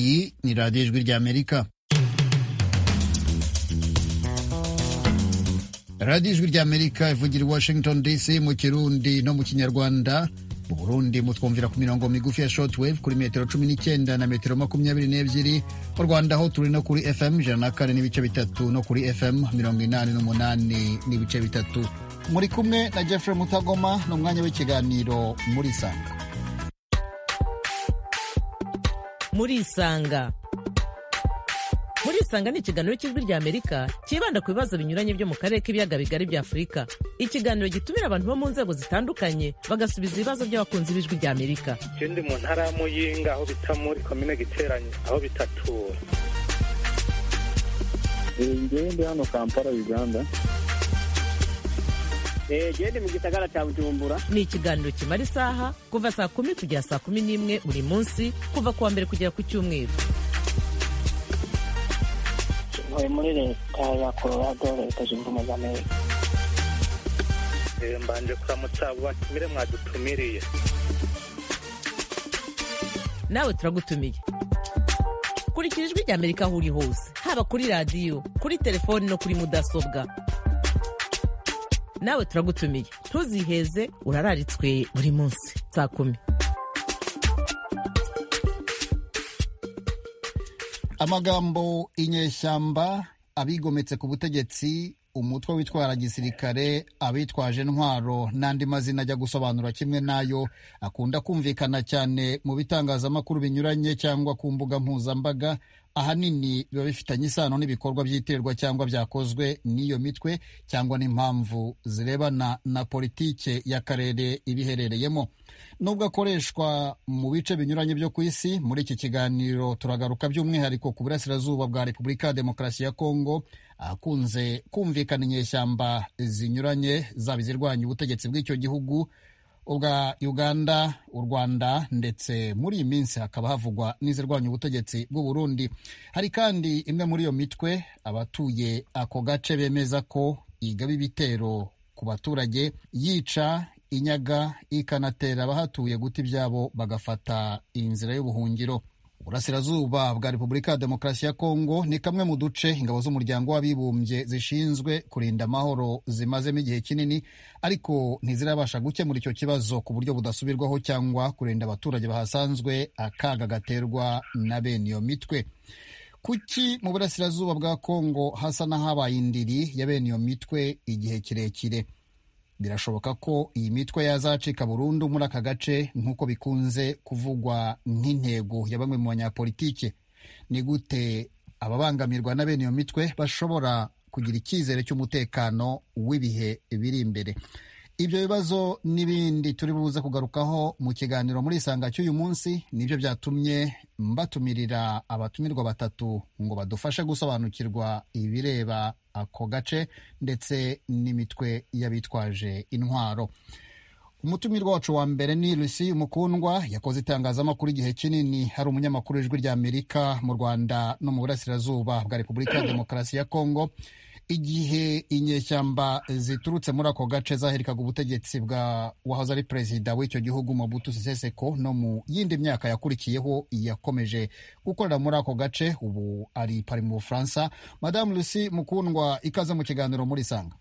iradiyo ijwi rya amerika radiyo ijwi rya amerika ivugira i washington dc mu kirundi no mu kinyarwanda mu burundi mutwumvira ku mirongo migufi ya shortwave kuri metero cumi n'icyenda na metero makumyabiri n'ebyiri mu rwanda ho turi no kuri fm ijana na kane n'ibice bitatu no kuri fm mirongo inani n'umunani n'ibice bitatu muri kumwe na jeffrey mutagoma ni umwanya w'ikiganiro muri sanga muri isanga muri isanga ni ikiganiro cy'ijwi rya amerika cyibanda ku bibazo binyuranye byo mu karere k'ibiyaga bigari bya afurika ikiganiro gitumira abantu bo mu nzego zitandukanye bagasubiza ibibazo by'abakunzi b'ijwi rya amerika ikindi mu ntara ya muyinga aho bita muri komine giteranye aho bitatura ngende hano kampala uganda gende mu gisagara cya bujumbura ni ikiganiro kimara isaha kuva saa kumi kugera saa kumi n'imwe buri munsi kuva ku wa mbere kugera ku cyumweru ntuye muri leta ya colorado leta zunze ubumwe za amerika mbanje kuramutsa abo batumire mwadutumiriye nawe turagutumiye kurikira ijwi rya amerika aho uri hose haba kuri radiyo kuri telefoni no kuri mudasobwa nawe turagutumiye ntuziheze urararitswe buri munsi saa kumi amagambo inyeshyamba abigometse ku butegetsi umutwe witwara gisirikare abitwaje intwaro n'andi mazina ajya gusobanura kimwe n'ayo akunda kumvikana cyane mu bitangazamakuru binyuranye cyangwa ku mbuga mpuzambaga ahanini biba bifitanye isano n'ibikorwa by'iterwa cyangwa byakozwe n'iyo mitwe cyangwa n'impamvu zirebana na politike y'akarere ibiherereyemo nubwo akoreshwa mu bice binyuranye byo ku isi muri iki kiganiro turagaruka by'umwihariko ku burasirazuba bwa repubulika ya demokarasi ya kongo ahakunze kumvikana inyeshyamba zinyuranye zaba izirwanya ubutegetsi bw'icyo gihugu ubwa uganda u rwanda ndetse muri iyi minsi hakaba havugwa n'izirwanya ubutegetsi bw'u burundi hari kandi imwe muri iyo mitwe abatuye ako gace bemeza ko igaba ibitero ku baturage yica inyaga ikanatera abahatuye guta ibyabo bagafata inzira y'ubuhungiro uburasirazuba bwa repubulika ya demokarasi ya kongo ni kamwe mu duce ingabo z'umuryango w'abibumbye zishinzwe kurinda amahoro zimazemo igihe kinini ariko ntizirabasha gukemura icyo kibazo ku buryo budasubirwaho cyangwa kurinda abaturage bahasanzwe akaga gaterwa na bene iyo mitwe kuki mu burasirazuba bwa kongo hasa n'ahabaye indiri ya bene iyo mitwe igihe kirekire birashoboka ko iyi mitwe yazacika burundu muri aka gace nk'uko bikunze kuvugwa nk'intego ya bamwe mu banyapolitike ni gute ababangamirwa na bene iyo mitwe bashobora kugira icyizere cy'umutekano w'ibihe biri imbere ibyo bibazo n'ibindi turi buze kugarukaho mu kiganiro muri isanga cy'uyu munsi nibyo byatumye mbatumirira abatumirwa batatu ngo badufashe gusobanukirwa ibireba ako gace ndetse n'imitwe y'abitwaje intwaro umutumirwa wacu wa mbere ni lucy umukundwa yakoze itangazamakuru igihe kinini hari umunyamakuru w'ijwi rya amerika mu rwanda no mu burasirazuba bwa repubulika ya demokarasi ya kongo igihe inyeshyamba ziturutse muri ako gace zaherikaga ubutegetsi bwa wahoze ari perezida w'icyo gihugu Mobutu Sese Seko no mu yindi myaka yakurikiyeho yakomeje gukorera muri ako gace ubu ari pari mu bufaransa madamu lucy mukundwa ikaze mu kiganiro muri sanga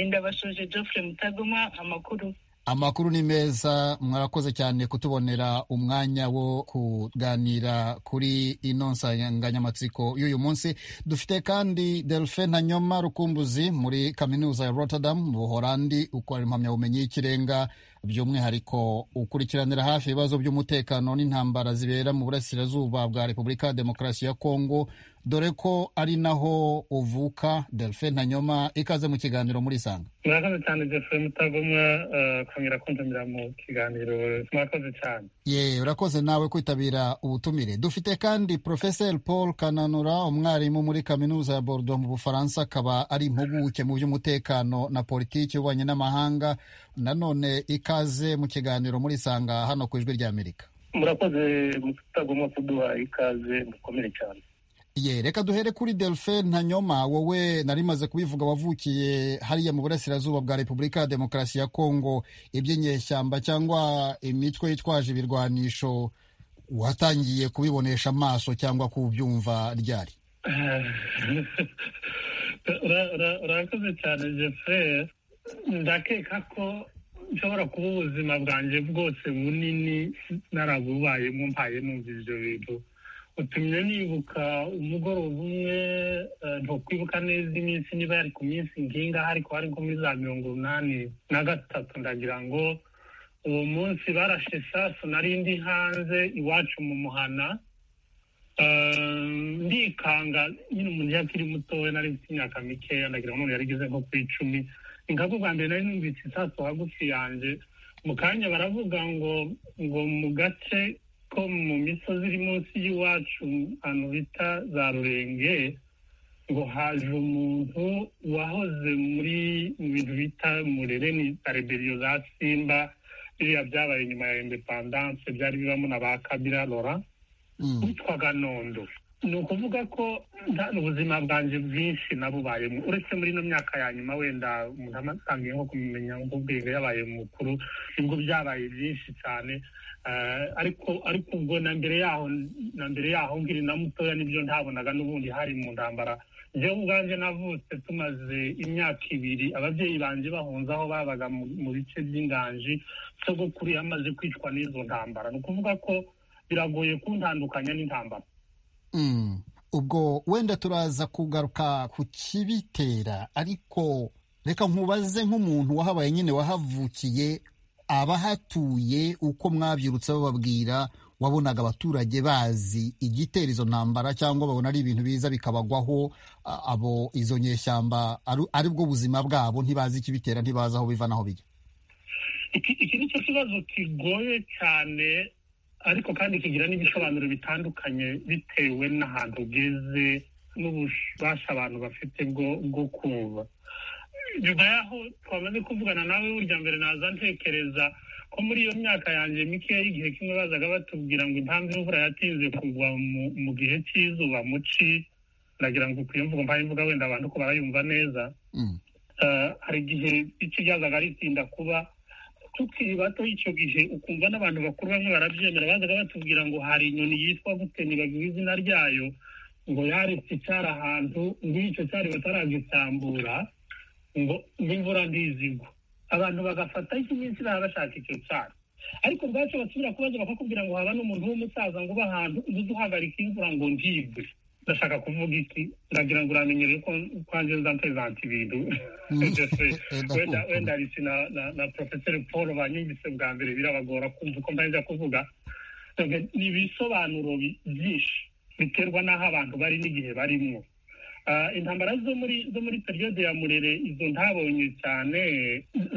ndabashoje Geoffrey mutagoma amakuru amakuru ni meza mwarakoze cyane kutubonera umwanya wo kuganira kuri ino nsanganyamatsiko y'uyu munsi dufite kandi delphin ntanyoma rukumbuzi muri kaminuza ya rotterdam mu buhorandi ukora impamyabumenyi y'ikirenga by'umwihariko ukurikiranira hafi ibibazo by'umutekano n'intambara zibera mu burasirazuba bwa repubulika ya demokarasi ya kongo dore ko ari naho uvuka delphin ntanyoma ikaze mu kiganiro muri sanga murakoze cyane delphin mutagomwa kongera kuntumira mu kiganiro murakoze cyane ye urakoze nawe kwitabira ubutumire dufite kandi profeseri paul kananura umwarimu muri kaminuza ya bordeaux mu bufaransa akaba ari impuguke mu by'umutekano na politiki y'ububanyi n'amahanga nanone ikaze mu kiganiro muri sanga hano ku ijwi rya amerika murakoze mutagomba kuduha ikaze mukomere cyane ye reka duhere kuri delphin ntanyoma wowe narimaze kubivuga wavukiye hariya mu burasirazuba bwa repubulika ya demokarasi ya kongo iby'inyeshyamba cyangwa imitwe yitwaje ibirwanisho watangiye kubibonesha amaso cyangwa kubyumva ryari Ura- ura- urakoze cyane jeferi ndakeka ko nshobora kuba ubuzima bwanjye bwose bunini narabubayemo mpaye numva ibyo bintu utumye nibuka umugoroba umwe eh, ntukwibuka neza iminsi niba yari ku minsi nkingaho ariko hari nko muri za mirongo umunani na gatatu ndagira ngo uwo munsi barashe isasu nari ndi hanze iwacu mu muhana Um, ndikanga nyine umuntu iyo akiri mutoya nari mfite imyaka mikeya ndagira ngo none yarigeze nko ku icumi nka bwa mbere nari numvise isasu hagufi yanjye mu kanya baravuga ngo ngo mu gace ko mu misozi iri munsi y'iwacu ahantu bita za rurenge ngo haje umuntu wahoze muri mu bintu bita murere ni tareberiyo za simba biriya byabaye nyuma ya indepandanse byari bibamo na ba kabira laurent Mm. witwaga nondo ni ukuvuga ko nta- ubuzima bwanjye bwinshi nabubayemo uretse muri ino myaka ya nyuma wenda umuntu amatangiye nko kumenya nk'ubwenge yabaye mukuru nibwo byabaye byinshi cyane Eh, ariko ariko ubwo na mbere yaho na mbere yaho nkiri na mutoya nibyo ntabonaga n'ubundi hari mu ntambara njyewe ubwanjye navutse tumaze imyaka ibiri ababyeyi banjye bahunze aho babaga mu- mu bice by'inganji sogokuru yamaze kwicwa n'izo ntambara ni ukuvuga ko biragoye kuntandukanya n'intambara Mm. ubwo wenda turaza kugaruka ku kibitera ariko reka nkubaze nk'umuntu wahabaye nyine wahavukiye abahatuye uko mwabyirutse bababwira wabonaga abaturage bazi igitera izo ntambara cyangwa babona ari ibintu biza bikabagwaho a- abo izo nyeshyamba ari- ari bwo buzima bwabo ntibazi ikibitera ntibazi aho biva n'aho bijya iki iki ni cyo kibazo kigoye cyane ariko kandi kigira n'ibisobanuro bitandukanye bitewe n'ahantu ugeze n'ububasha abantu bafite bwo bwo kumva nyuma y'aho twamaze kuvugana nawe burya mbere naza ntekereza ko muri iyo myaka yanjye mikeya y'igihe kimwe bazaga batubwira ngo impamvu imvura yatinze kugwa mu- mu gihe cy'izuba mu ci ndagira ngo ukwiye mvugo mpaye imvuga wenda abantu ko barayumva neza Mm. Eh, hari igihe icyo ryazaga ritinda kuba tukiri bato icyo gihe ukumva n'abantu bakuru bamwe barabyemera bazaga batubwira ngo hari inyoni yitwa gute ntibagira izina ryayo ngo yaretse icyari ahantu ngo icyo cyari bataragitambura ngo n'imvura ntizigwa abantu bagafata ikiminsi baba bashaka icyo cyari ariko ubwacyo basubira kubaza bakakubwira ngo haba n'umuntu w'umusaza ngo uba ahantu ubuze uhagarika imvura ngo ndibwe ndashaka kuvuga iki ndagira ngo uramenyere ko kwanjye nza mpezanta ibintu Jeffrey, wenda wenda arisi na na- na porofeseri paul banyumvise bwa mbere birabagora kumva uko mbanza kuvuga Dore ni ibisobanuro bi- byinshi biterwa n'aho abantu bari n'igihe barimo Ah, intambara zo muri zo muri periyode ya murere izo ntabonye cyane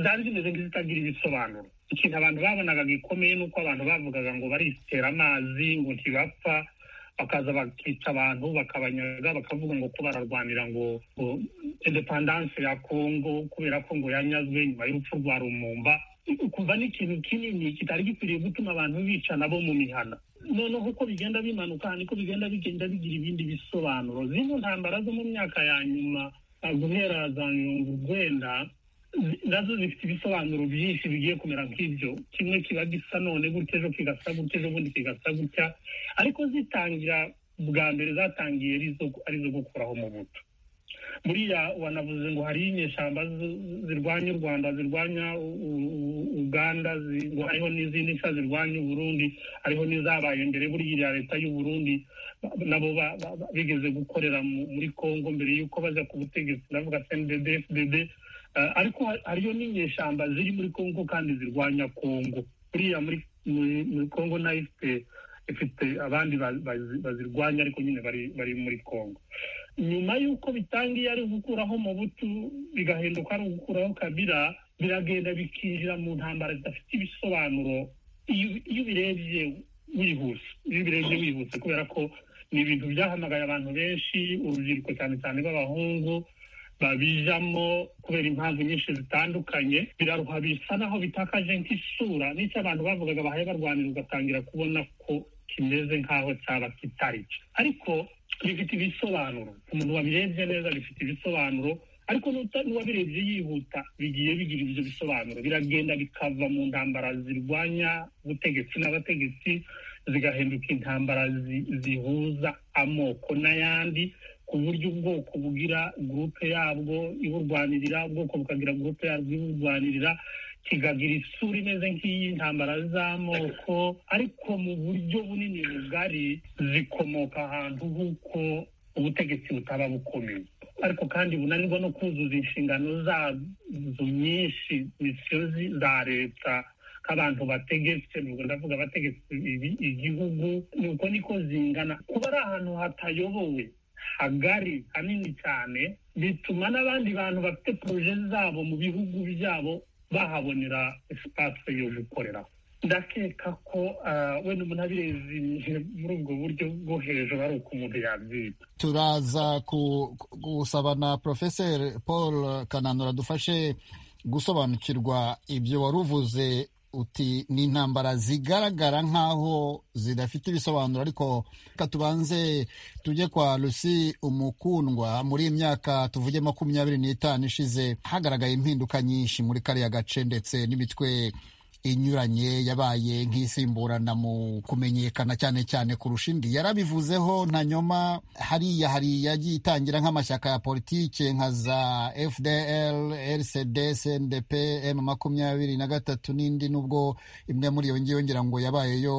zari zimeze nk'izitagira ibisobanuro ikintu abantu babonaga gikomeye ni uko abantu bavugaga ngo barisitera amazi ngo ntibapfa bakaza bakica abantu bakabanyaga bakavuga ngo ko bararwanira ngo ngo indepandanse ya kongo kubera ko ngo yanyazwe nyuma y'urupfu rwa rumumba kumva ni ikintu kinini kitari gikwiriye gutuma abantu bicana bo mu mihana noneho uko bigenda bimanuka niko bigenda bigenda bigira ibindi bisobanuro zino ntambara zo mu myaka ya nyuma ah, guhera za mirongo urwenda zi- nazo zifite ibisobanuro byinshi bigiye kumera nk'ibyo kimwe kiba gisa none gutya ejo kigasa gutya ejo bundi kigasa gutya ariko zitangira bwa mbere zatangiye ari izo- ari izo gukuraho mu buto buriya wanavuze ngo hariho inyeshyamba z- zirwanya u rwanda zirwanya u- u- u- uganda zi- ngo hariho n'izindi nshya zirwanya uburundi hariho n'izabaye mbere buriya iriya leta y'uburundi ba- nabo ba- ba- ba- bigeze gukorera mu- muri kongo mbere y'uko baza ku butegetsi ndavuga cndb fdb Eh, ariko ha- hariyo n'inyeshyamba ziri muri kongo kandi zirwanya kongo buriya muri muri- muri kongo nayo ifite ifite abandi ba- bazi- bazirwanya ariko nyine bari bari muri kongo nyuma y'uko bitangiye ari ugukuraho mu butu bigahinduka ari ugukuraho kabira biragenda bikinjira mu ntambara zidafite ibisobanuro iyo iyo ubirebye wihuse iyo ubirebye wihuse kubera ko ni ibintu byahamagaye abantu benshi urubyiruko cyane cyane b'abahungu babijamo kubera impamvu nyinshi zitandukanye biraruha bisa naho bitakaje nk'isura n'icyo abantu bavugaga bahaye barwanira ugatangira kubona ko kimeze nk'aho cyaba kitari cyo ariko bifite ibisobanuro umuntu wabirebye neza bifite ibisobanuro ariko n'uta- n'uwabirebye yihuta bigiye bigira ibyo bisobanuro biragenda bikava mu ntambara zirwanya ubutegetsi n'abategetsi zigahinduka intambara zi- zihuza amoko n'ayandi ku buryo ubwoko bugira gurupe yabwo iburwanirira ubwoko bukagira gurupe yabwo iburwanirira kigagira isura imeze nk'iy'intambara z'amoko ariko mu buryo bunini bugari zikomoka ahantu h'uko ubutegetsi butaba bukomeye ariko kandi bunanirwa no kuzuza inshingano zazo nyinshi misiyo zi- za leta nk'abantu bategetse nubwo ndavuga bategetse ibi- igihugu nuko niko zingana kuba ari ahantu hatayobowe hagari hanini cyane bituma n'abandi bantu bafite poroje zabo mu bihugu byabo bahabonera esipase yo gukorera ndakeka ko ah, wenda umuntu abirezi muri ubwo buryo bwo hejuru ari uko umuntu yabyita turaza ku- ku- gusaba na porofeseri paul kananura dufashe gusobanukirwa ibyo wari uvuze uti ni intambara zigaragara nk'aho zidafite ibisobanuro ariko reka tubanze tujye kwa rusi umukundwa muri iyi myaka tuvuge makumyabiri n'itanu ishize hagaragaye impinduka nyinshi muri kariya gace ndetse n'imitwe inyuranye yabaye nk'isimburana mu kumenyekana cyane cyane kurusha indi yarabivuzeho ntanyoma hariya hariya yagiye itangira nk'amashyaka ya politike nka za fdl rcd cndp m makumyabiri na gatatu n'indi nubwo imwe muri iyo ngiyo ngira ngo yabayeyo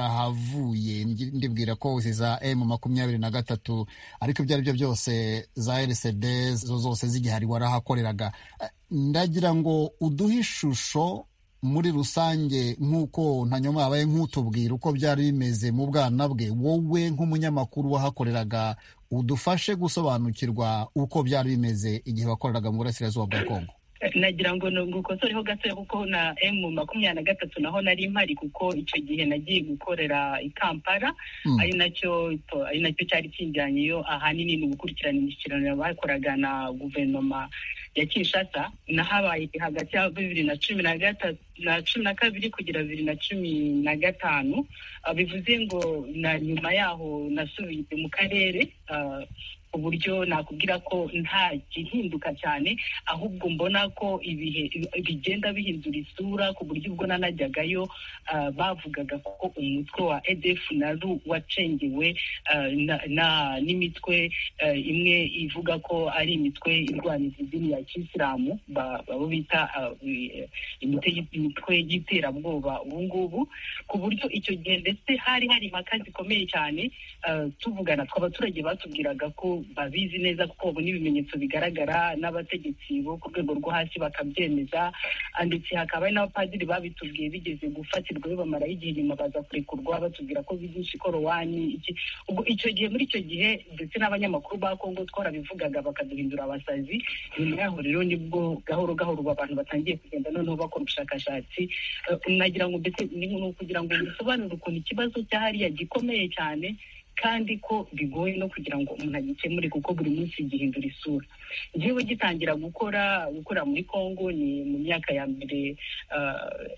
warahavuye ngi- ndibwira ko izi za m makumyabiri na gatatu ariko ibyo ari byo byose za rcd zo zose zigihari warahakoreraga Eh, ndagira ngo uduhe ishusho muri rusange nk'uko ntanyuma yabaye nk'utubwira uko byari bimeze mu bwana bwe wowe nk'umunyamakuru wahakoreraga udufashe gusobanukirwa uko byari bimeze igihe wakoreraga mu burasirazuba bwa kongo nagira ngo ngukosoreho gatoya kuko na emu makumyabiri na gatatu naho nari mpari kuko icyo gihe nagiye gukorera i kampala Mm. ari nacyo to- ari nacyo cyari kijyanye iyo ahanini ni ugukurikirana imishyikirano bakoraga na guverinoma ya kinshasa nahabaye hagati ya bibiri na cumi na gatatu na cumi na kabiri kugera bibiri na cumi na gatanu Ah, bivuze ngo na nyuma yaho nasubiye mu karere ah, ku buryo nakubwira ko nta gihinduka cyane ahubwo mbona ko ibihe bigenda bihindura isura ku buryo ubwo nanajyagayo ah, bavugaga ko umutwe wa edf naru wacengewe ah, na- na- n'imitwe ah, imwe ivuga ko ari imitwe irwaniza idini ya kisilamu ba- abo bita ah, i- imitwe y- imitwe y'iterabwoba ubu ngubu ku buryo icyo gihe ndetse hari hari impaka zikomeye cyane eh, tuvugana abaturage batubwiraga ko babizi neza kuko babona ibimenyetso bigaragara n'abategetsi bo ku rwego rwo hasi bakabyemeza Ah, ndetse hakaba hari n'abapadiri babitubwiye bigeze gufatirwa bibamaraho igihe inyuma baza kurekurwa batubwira ko bigisha ikorowani iki ubwo icyo gihe muri icyo gihe ndetse n'abanyamakuru ba kongo twarabivugaga bakaduhindura abasazi nyuma yaho rero nibwo gahoro gahoro ubu abantu batangiye kugenda noneho bakora ubushakashatsi Eh, nagira ngo mbese ni ni ukugira ngo bisobanure ukuntu ikibazo cya hariya gikomeye cyane kandi ko bigoye no kugira ngo umuntu agikemure kuko buri munsi gihindura isura njyewe gitangira gukora gukora muri congo ni mu myaka ya mbere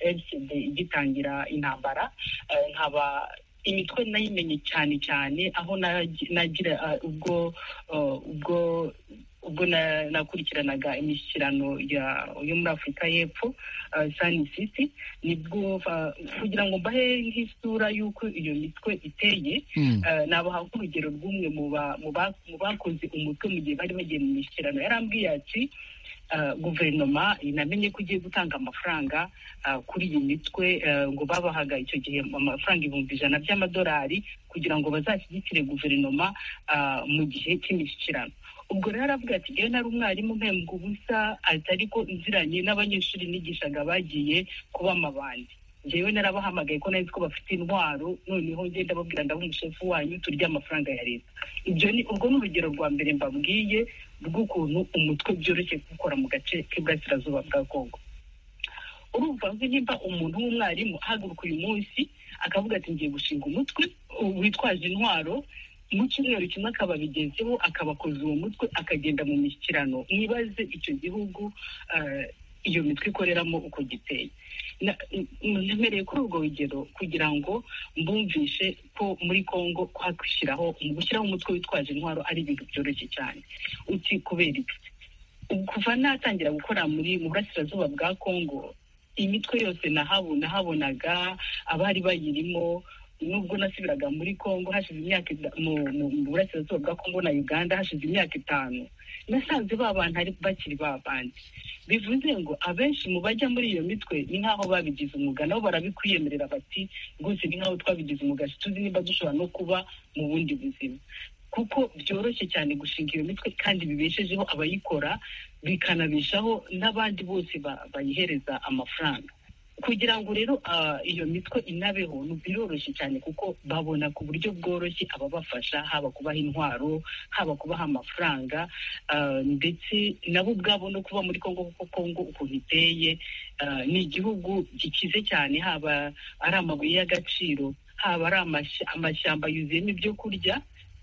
rcd igitangira intambara Eh, nkaba imitwe nayimenye cyane cyane aho nagi- nagira ah, ubwo ah, ubwo ubwo na- nakurikiranaga imishyikirano ya- yo muri afurika y'epfo ah, sani siti nibwo ah, kugira ngo mbahe nk'isura y'uko iyo mitwe iteye Mm. Eh, nabaha nk'urugero rw'umwe mu ba- mu ba- mu bakoze umutwe mu gihe bari bagiye mu mishyikirano yarambwiye ati eh, guverinoma inamenye ko igiye gutanga amafaranga eh, kuri iyi mitwe eh, ngo babahaga icyo gihe amafaranga ibihumbi ijana by'amadolari kugira ngo bazashyigikire guverinoma eh, mu gihe cy'imishyikirano ubwo rero aravuga ati ngewe nari umwarimu mpembwa ubusa ati ariko nziranye n'abanyeshuri nigishaga bagiye kuba amabandi njyewe narabahamagaye ko nari nzi ko bafite intwaro noneho ngenda babwira ndaba umushefu wanyu turya amafaranga ya leta ibyo ni urwo ni urugero rwa mbere mbabwiye rw'ukuntu umutwe byoroshye gukora mu gace k'iburasirazuba bwa kongo urumva nzi nimba umuntu w'umwarimu ahaguruka uyu munsi akavuga ati ngiye gushinga umutwe u- witwaje intwaro mu cyumweru kimwe akaba abigezeho akabakoza uwo mutwe akagenda mu mishyikirano mwibaze icyo gihugu eh, iyo mitwe ikoreramo uko giteye na- n- nemereye kuri urwo rugero kugira ngo mbumvishe ko muri congo kwakwishyiraho mu gushyiraho umutwe witwaje intwaro ari ibintu byoroshye cyane uti kubera iki kuva natangira gukora muri mu burasirazuba bwa congo imitwe yose nahabu- nahabonaga abari bayirimo nubwo nasubiraga muri congo hashize imyaka ita- mu- mu mu burasirazuba bwa congo na uganda hashize imyaka itanu nasanze ba bantu ari bakiri ba bandi bivuze ngo abenshi mu bajya muri iyo mitwe ni nk'aho babigize umwuga nabo barabikwiyemerera bati rwose ni nk'aho twabigize umwuga tuzi niba dushobora no kuba mu bundi buzima kuko byoroshye cyane gushinga iyo mitwe kandi bibeshejeho abayikora bikanabeshaho n'abandi bose ba- bayihereza amafaranga kugira ngo rero ah, iyo mitwe inabeho ni biroroshye cyane kuko babona ku buryo bworoshye ababafasha haba kubaha intwaro haba kubaha amafaranga ah, ndetse nabo ubwabo no kuba muri kongo kuko kongo ukuntu iteye ah, ni igihugu gikize cyane haba ari amabuye y'agaciro haba ari amash- amashyamba yuzuyemo ibyo kurya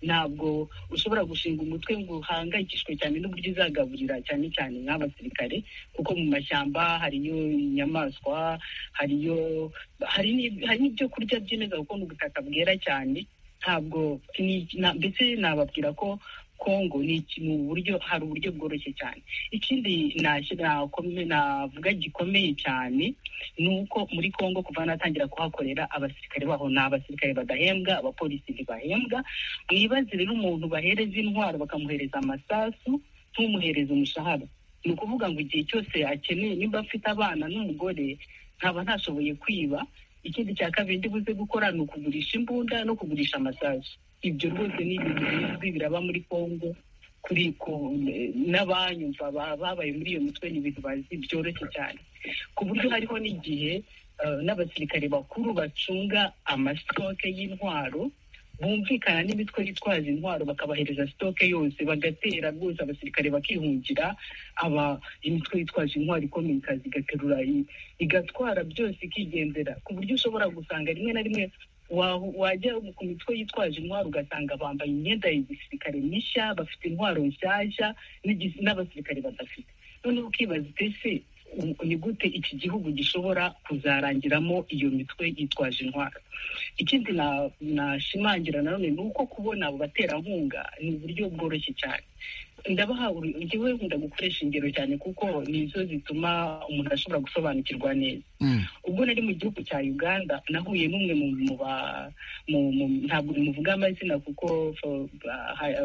ntabwo ushobora gushinga umutwe ngo uhangayikishwe cyane n'uburyo uzagaburira cyane cyane nk'abasirikare kuko mu mashyamba hariyo inyamaswa hariyo hari n'ib- hari n'ibyo kurya byemeza kuko ni ubutaka bwera cyane ntabwo ni- na- ndetse nababwira ko kongo ni iki- mu buryo hari uburyo bworoshye cyane ikindi nashyira- nakome- navuga gikomeye cyane ni uko muri kongo kuva natangira kuhakorera abasirikare baho ni abasirikare badahembwa abapolisi ntibahembwa mwibaze rero umuntu bahereza intwaro bakamuhereza amasasu ntumuhereze umushahara ni ukuvuga ngo igihe cyose akeneye nimba afite abana n'umugore nkaba ntashoboye kwiba ikindi cya kabiri ndibuze gukora ni ukugurisha imbunda no kugurisha amasasu ibyo rwose ni ibintu bizwi biraba muri kongo kuri ku- n'abanyumva ba- babaye muri iyo mitwe ni ibintu bazi byoroshye cyane ku buryo hariho n'igihe eh, n'abasirikare bakuru bacunga amasitoke y'intwaro bumvikana n'imitwe yitwaza intwaro bakabahereza sitoke yose bagatera rwose abasirikare bakihungira aba imitwe yitwaje intwaro ikomeye ikaza igaterura i- igatwara byose ikigendera ku buryo ushobora gusanga rimwe na rimwe wa- wajya ku mitwe yitwaje intwaro ugasanga bambaye imyenda ya gisirikare mishya bafite intwaro nshyashya n'igis- n'abasirikare badafite noneho ukibaza utese ni gute iki gihugu gishobora kuzarangiramo iyo mitwe yitwaje intwaro ikindi na- nashimangira nanone ni uko kubona abo baterankunga ni uburyo bworoshye cyane ndabaha uru- njyewe nkunda gukoresha ingero cyane kuko nizo zituma umuntu ashobora gusobanukirwa neza Mm. ubwo nari mu gihugu cya uganda nahuye n'umwe mu mu ba- mu- mu- ntabwo muvuga amazina kuko fo- ba- ha-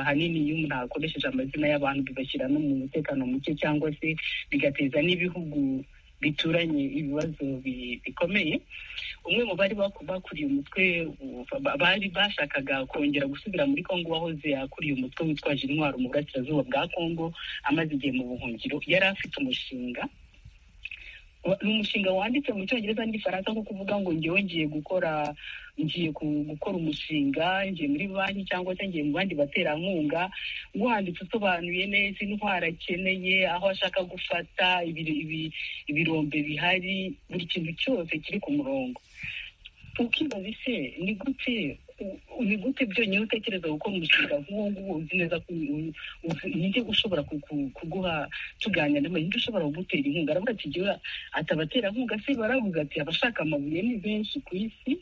ahanini iyo umuntu akoresheje amazina y'abantu bibashyira no mu mutekano muke cyangwa se bigateza n'ibihugu bituranye ibibazo bi- bikomeye umwe mu bari baku- bakuriye umutwe u- ba- bari bashakaga kongera gusubira muri kongo wahoze akuriye umutwe witwaje intwaro mu burasirazuba bwa kongo amaze igihe mu buhungiro yari afite umushinga wa- ni umushinga wanditse mu cyongereza n'igifaransa nko kuvuga ngo ngewe ngiye gukora ngiye ku- gukora umushinga ngiye muri banki cyangwa se ngiye mu bandi baterankunga wanditse usobanuye neza intwaro akeneye aho ashaka gufata ibiri- ibi- ibirombe bihari buri kintu cyose kiri ku murongo ukibaza ese ni gute u- u- ni gute byonyine utekereza gukora umushinga nk'uwo nguwo uzi neza ko u- uzi- ninde ushobora ku- ku- kuguha tuganira nawe ninde ushobora kugutera inkunga aravuga ati jyewe ati abaterankunga se baravuga ati abashaka amabuye ni benshi ku isi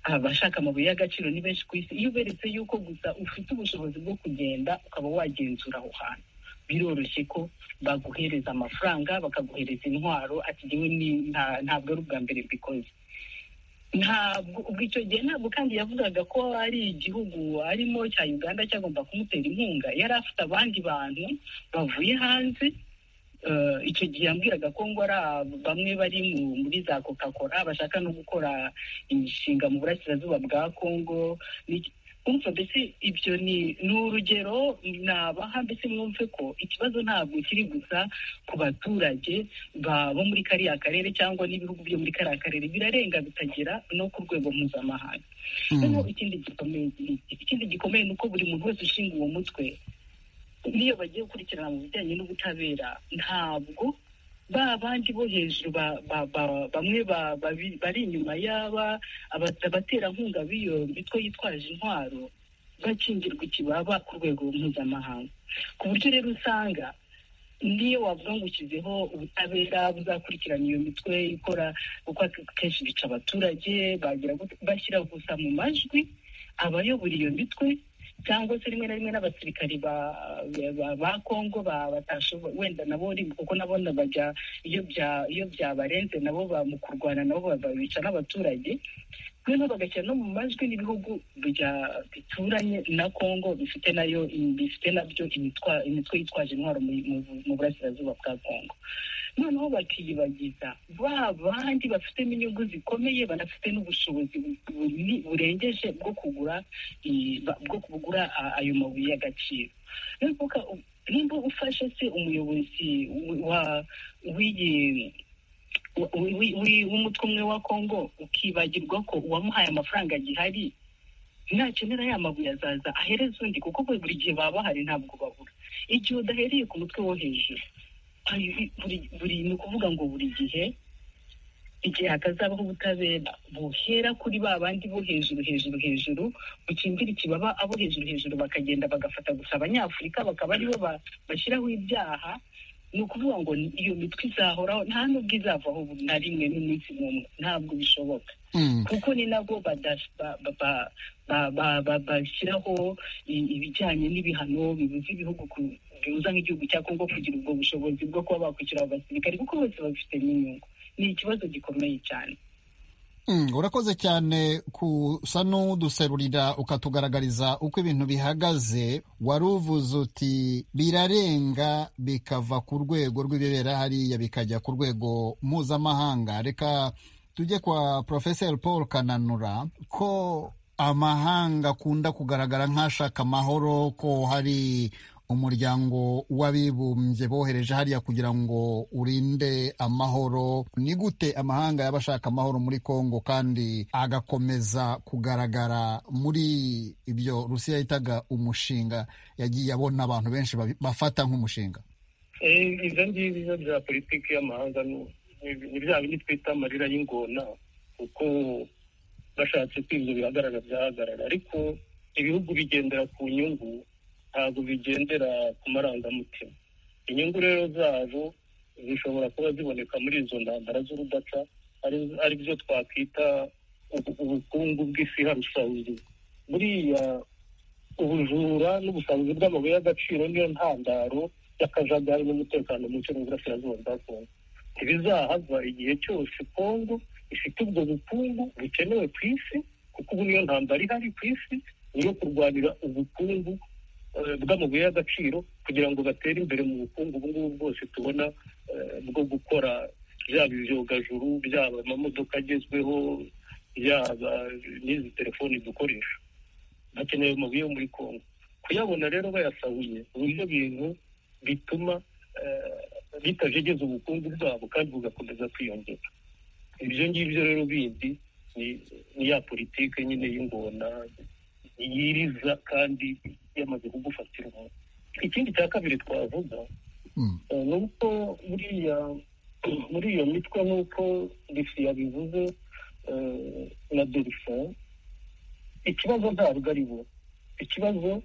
abashaka amabuye y'agaciro ni benshi ku isi iyo uberetse yuko gusa ufite ubushobozi bwo kugenda ukaba wagenzura aho hantu biroroshye ko baguhereza amafaranga bakaguhereza intwaro ati jyewe ni- nta- ntabwo ari ubwa mbere mbikoze ntabwo ubwo icyo gihe ntabwo kandi yavugaga ko ari igihugu arimo cya uganda cyagomba kumutera inkunga yari afite abandi bantu bavuye hanze Eh, icyo gihe yambwiraga ko ngo ari aba- bamwe bari mu- muri za coca cola bashaka no gukora imishinga mu burasirazuba bwa congo n'iki- kumva mbese ibyo ni ni urugero nabaha mbese mwumve ko ikibazo ntabwo kiri gusa ku baturage ba- bo muri kariya karere cyangwa n'ibihugu byo muri kariya karere birarenga bitagera no ku rwego mpuzamahanga noneho ikindi gikomeye ikindi gikomeye ni uko buri muntu wese ushinga uwo mutwe n'iyo bagiye gukurikirana mu bijyanye n'ubutabera ntabwo ba bandi bo hejuru ba- ba- ba- bamwe ba- babi- bari inyuma y'aba abata- abaterankunga b'iyo mitwe yitwaje intwaro bakingirwa ikibaba ku rwego mpuzamahanga ku buryo rero usanga niyo wavuga ngo ushyizeho ubutabera buzakurikirana iyo mitwe ikora kuko akenshi bica abaturage bagira gute- bashyira gusa mu majwi abayobora iyo mitwe cyangwa se rimwe na rimwe n'abasirikari ba, ba, ba Kongo ba batashoboye wenda nabo rimwe kuko nabo bajya iyo bya iyo byabarenze nabo ba mu kurwana nabo babica n'abaturage noneho bagashyira no mu majwi n'ibihugu bya- bituranye na kongo bifite nayo bifite nabyo imitwa- imitwe yitwaje intwaro mu- mu- mu burasirazuba bwa kongo noneho bakiyibagiza ba bandi bafitemo inyungu zikomeye banafite n'ubushobozi buni- burengeje bwo kugura i- ba- bwo kugura a- ayo mabuye y'agaciro Rero kuvuga, u- nimba ufashe se umuyobozi w- wa- w'iyi w- w- w- w'umutwe umwe wa kongo ukibagirwa ko uwamuhaye amafaranga agihari nakenera ya mabuye azaza ahereza undi kuko buri buri gihe baba bahari ntabwo babura igihe udahereye ku mutwe wo hejuru hari- buri- buri ni ukuvuga ngo buri gihe igihe hatazabaho ubutabera buhera kuri ba bandi bo hejuru hejuru hejuru bukimbira ikibaba abo hejuru hejuru bakagenda bagafata gusa abanyafurika bakaba aribo ba- bashyiraho ibyaha ni ukuvuga ngo ni- iyo mitwe izahoraho nta n'ubwo izavaho bu- na rimwe n'umunsi n'umwe ntabwo bishoboka Mm. kuko ni nabo bada- ba- ba- ba- ba- ba- ba- bashyiraho i- ibijyanye n'ibihano bibuza ibihugu ku- bibuza nk'igihugu cya kongo kugira ubwo bushobozi bwo kuba bakwishyura abo basirikare kuko bose babifitemo inyungu ni ikibazo gikomeye cyane Mm, urakoze cyane kusa n'uduserurira ukatugaragariza uko ibintu bihagaze wari uvuze uti birarenga bikava ku rwego rw'ibibera hariya bikajya ku rwego mpuzamahanga reka tujye kwa porofeseri paul kananura ko amahanga akunda kugaragara nk'ashaka amahoro ko hari umuryango w'abibumbye bohereje hariya kugira ngo urinde amahoro ni gute amahanga yaba ashaka amahoro muri kongo kandi agakomeza kugaragara muri ibyo rusiya yitaga umushinga yagiye abona abantu benshi babi- bafata nk'umushinga Eh, ibyo ngibyo bya politiki y'amahanga ni- ni ni bya bindi twita amarira y'ingona kuko bashatse ko ibyo bihagarara byahagarara ariko ibihugu bigendera ku nyungu ntabwo bigendera ku marangamutima inyungu rero zabo zishobora kuba ziboneka muri izo ntambara z'urudaca ari- ari byo twakwita ubu- ubukungu bw'isi harusabiri buriya ubujura n'ubusabuzi bw'amabuye y'agaciro niyo ntandaro y'akajagari n'umutekano muke mu burasirazuba bwa kongo ntibizahava igihe cyose kongo ifite ubwo bukungu bukenewe ku isi kuko ubu niyo ntambara ihari ku isi niyo kurwanira ubukungu eh, bw'amabuye y'agaciro kugira ngo batere imbere mu bukungu ubu ngubu bwose tubona eh, bwo gukora byaba ibyogajuru byaba amamodoka agezweho byaba n'izi telefoni dukoresha hakenewe amabuye yo muri kongo kuyabona rero bayasabuye ni byo bintu bituma eh, bitajegeza ubukungu bwabo kandi bugakomeza kwiyongera ibyo ngibyo rero bindi ni- ni ya politike nyine y'ingona yiriza kandi yamaze kugufatira umuntu ikindi cya kabiri twavuga Mm. Eh, ni uko buriya muri iyo mitwe nk'uko risi yabivuze eh, na delphin ikibazo ntabwo ari bo ikibazo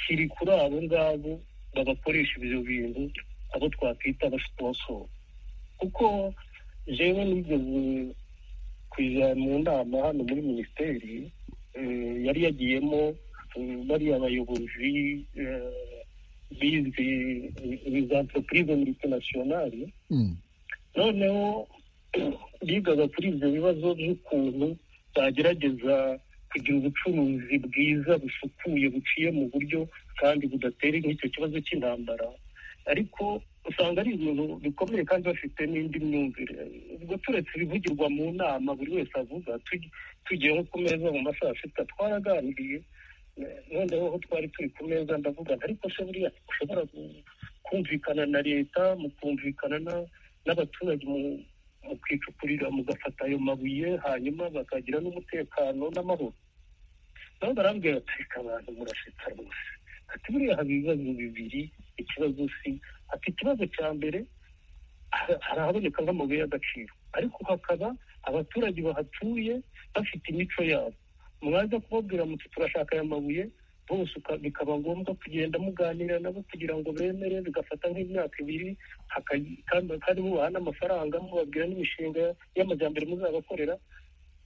kiri kuri abo ngabo babakoresha ibyo bintu abo twakwita abasiponsoro kuko jewe nigeze kujya mu nama hano muri minisiteri eh, yari yagiyemo eh, bariya abayobozi eh, bizi izi entreprise multinationale Mm. noneho bigaga kuri ibyo bibazo by'ukuntu bagerageza kugira ubucuruzi bwiza busukuye buciye mu buryo kandi budatera nk'icyo kibazo cy'intambara ariko usanga ari ibintu bikomeye kandi bafite n'indi myumvire ubwo turetse ibivugirwa mu nama buri wese avuga tugi- tugiye nko ku meza mu masaha asita twaraganiriye eh, noneho aho twari turi ku meza ndavuga nti, ariko se buriya ushobora ku- kumvikana na leta mukumvikana na- n'abaturage mu- mu kwicupurira mugafata ayo mabuye hanyuma bakagira n'umutekano n'amahoro nabo barambwira ati reka abantu murashetsa rwose ati buriya haba ibibazo bibiri ikibazo si ati ikibazo cya mbere ha- harahaboneka nk'amabuye y'agaciro ariko hakaba abaturage bahatuye bafite imico yabo mwaza kubabwira muti turashaka aya mabuye bose uka- bikaba ngombwa kugenda muganira nabo kugira ngo bemere bigafata nk'imyaka ibiri haka- kandi kandi mubaha n'amafaranga mubabwira n'imishinga y'amajyambere muzabakorera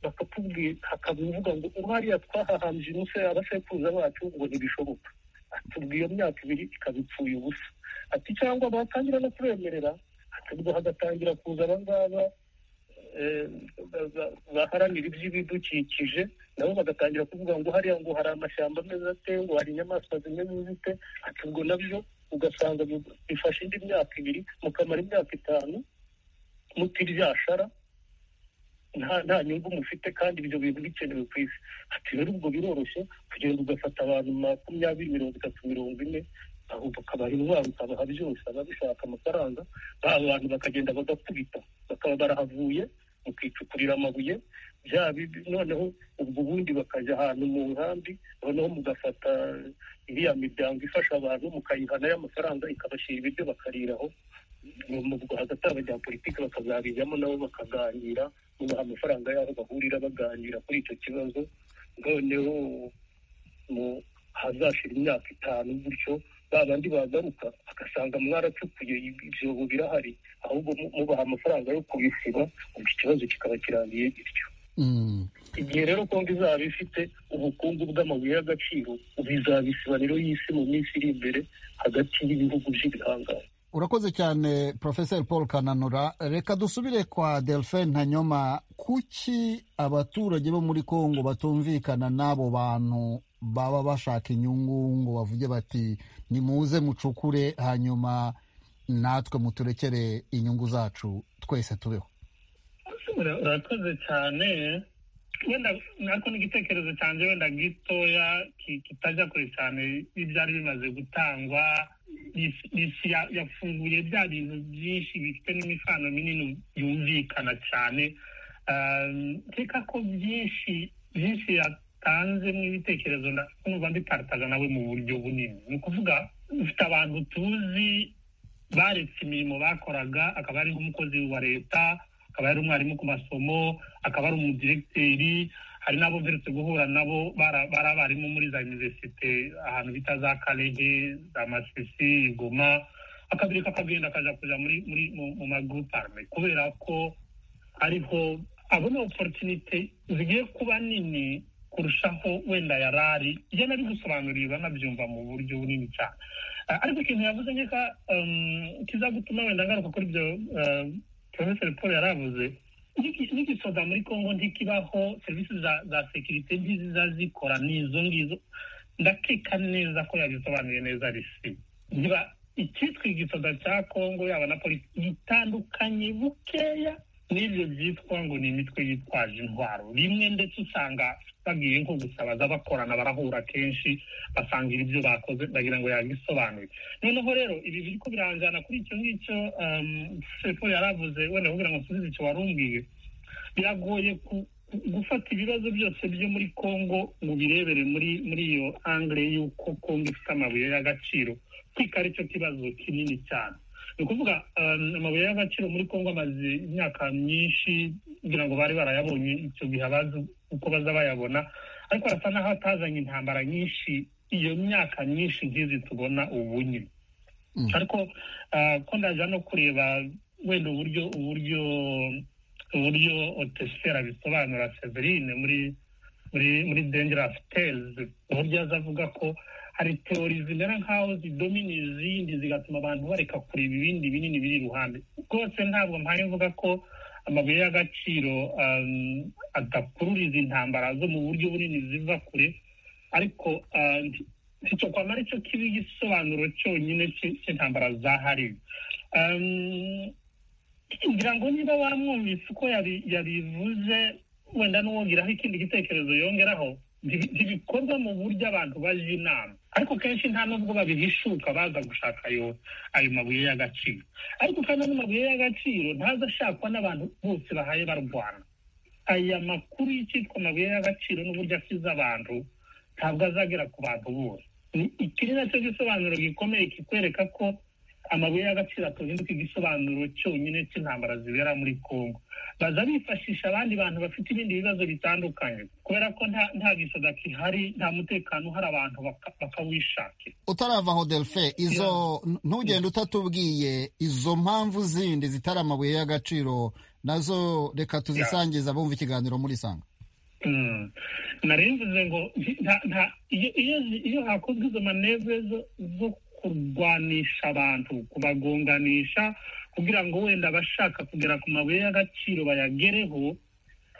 bakakubwira hakabivuga ngo uhariya twahahambye umusore abasekuruza bacu ngo ntibishoboka atubwa iyo myaka ibiri ikaba ipfuye ubusa ati cyangwa batangira no kubemerera hatubwo hagatangira kuza abangaba baharanira iby'ibidukikije nabo bagatangira kuvuga ngo hariya ngo hari amashyamba ameze ate ngo hari inyamaswa zimeze zite ati ubwo nabyo ugasanga bifashe indi myaka ibiri mukamara imyaka itanu mutiryashara nta nta nyungu mufite kandi ibyo bintu bikenewe ku isi ati rero ubwo biroroshye kugira ngo ugafata abantu makumyabiri mirongo itatu mirongo ine ahubwo ukabaha intwaro ukabaha byose ababishaka amafaranga ba bantu bakagenda bagakubita bakaba barahavuye mukicukurira amabuye bya noneho ubwo ubundi bakajya ahantu mu nkambi noneho mugafata iriya miryango ifasha abantu mukayiha nayo amafaranga ikabashyira ibiryo bakariraho hagati y'abajya politiki bakazabijyamo nabo bakaganira bubaha amafaranga y'aho bahurira baganira kuri icyo kibazo noneho hazashira imyaka itanu gutyo ba bandi bagaruka bagasanga mwaracukuye ibyobo birahari ahubwo mubaha amafaranga yo kubisiba ubwo ikibazo kikaba kirangiye gityo igihe rero kongo izaba ifite ubukungu bw'amabuye y'agaciro bizabisiba rero y'isi mu minsi iri imbere hagati y'ibihugu by'ibihangange urakoze cyane profeseri paul kananura reka dusubire kwa delphine ntanyoma kuki abaturage bo muri congo batumvikana n'abo bantu baba bashaka inyungu ngo bavuge bati nimuze mucukure hanyuma natwe muturekere inyungu zacu twese tubeho urakoze cyane wenda nako ni igitekerezo cyanjye wenda gitoya kitajya kure cyane n'ibyari bimaze gutangwa isi yafunguye bya bintu byinshi bifite n'imifano minini yumvikana cyane reka ko byinshi byinshi yatanzemo ibitekerezo numva mbiparitaga nawe mu buryo bunini ni ukuvuga dufite abantu tuzi baretse imirimo bakoraga akaba ari nk'umukozi wa leta akaba ari umwarimu ku masomo akaba ari umudiregiteri hari n'abo mperutse guhura nabo bari abarimu muri za iniverisite ahantu bita za karege za masisi igoma akabiri kakagenda akajya kujya muri mu maguruparume kubera ko ariho abona oporutinite zigiye kuba nini kurushaho wenda yari ari iyo nari gusobanurirwa nabyumva mu buryo bunini cyane ariko ikintu yavuze nkeka kizagutuma wenda ngaruka kuri ibyo porofeseri paul yaravuze n'igisoza muri congo ntikibaho serivisi za sekirite ntiziza zikora ni izo ngizo ndakeka neza ko yabisobanuye neza risi niba icyitwa igisoza cya congo yaba na polisi gitandukanye bukeya n'ibyo byitwa ngo ni imitwe yitwaje intwaro rimwe ndetse usanga bagiye nko gusabaza bakorana barahura kenshi basangira ibyo bakoze bagira ngo yabisobanuye noneho rero ibi biri ko biranjyana kuri icyo ngicyo sefo yaravuze wenda kugira ngo nsubize icyo warumbwiye biragoye gufata ibibazo byose byo muri congo ngo birebere muri muri iyo angire y'uko congo ifite amabuye y'agaciro kwika ari cyo kibazo kinini cyane ni ukuvuga amabuye y'agaciro muri congo amaze imyaka myinshi kugira ngo bari barayabonye icyo gihe abazi uko baza bayabona ariko arasa n'aho atazanye intambara nyinshi iyo myaka myinshi nk'izi tubona ubu nyine ariko ko ndaza no kureba wenda uburyo uburyo uburyo otesitera bisobanura severine muri muri muri dengerasi tezi uburyo aza avuga ko hari teori zimera nk'aho zidomina izindi zigatuma abantu bareka kureba ibindi binini biri iruhande rwose ntabwo mpaye mvuga ko amabuye y'agaciro adakurura izi ntambara zo mu buryo bunini ziva kure ariko icyo kwamara icyo kiba igisobanuro cyonyine cy'intambara zahari ngira ngo niba bamwumvise uko yabivuze wenda n'uwongeraho ikindi gitekerezo yongeraho ntibikorwa mu buryo abantu baje inama ariko kenshi nta nubwo babihishuka baza gushaka ayo ayo mabuye y'agaciro ariko kandi ano mabuye y'agaciro ntaza ashakwa n'abantu bose bahaye barwana aya makuru y'icyitwa amabuye y'agaciro n'uburyo akiza abantu ntabwo azagera ku bantu bose iki ni nacyo gisobanuro gikomeye kikwereka ko amabuye y'agaciro atahinduka igisobanuro cyonyine cy'intambara zibera muri congo baza bifashisha abandi bantu bafite ibindi bibazo bitandukanye kubera ko nta gisoda kihari nta mutekano uhari abantu bakawishakira utarava aho delfe izo ntugende utatubwiye izo mpamvu zindi zitari amabuye y'agaciro nazo reka tuzisangiza bumva ikiganiro muri sanga narimvuze ngo iyo hakozwe izo manevre zo kurwanisha abantu kubagonganisha kugira ngo wenda abashaka kugera ku mabuye y'agaciro bayagereho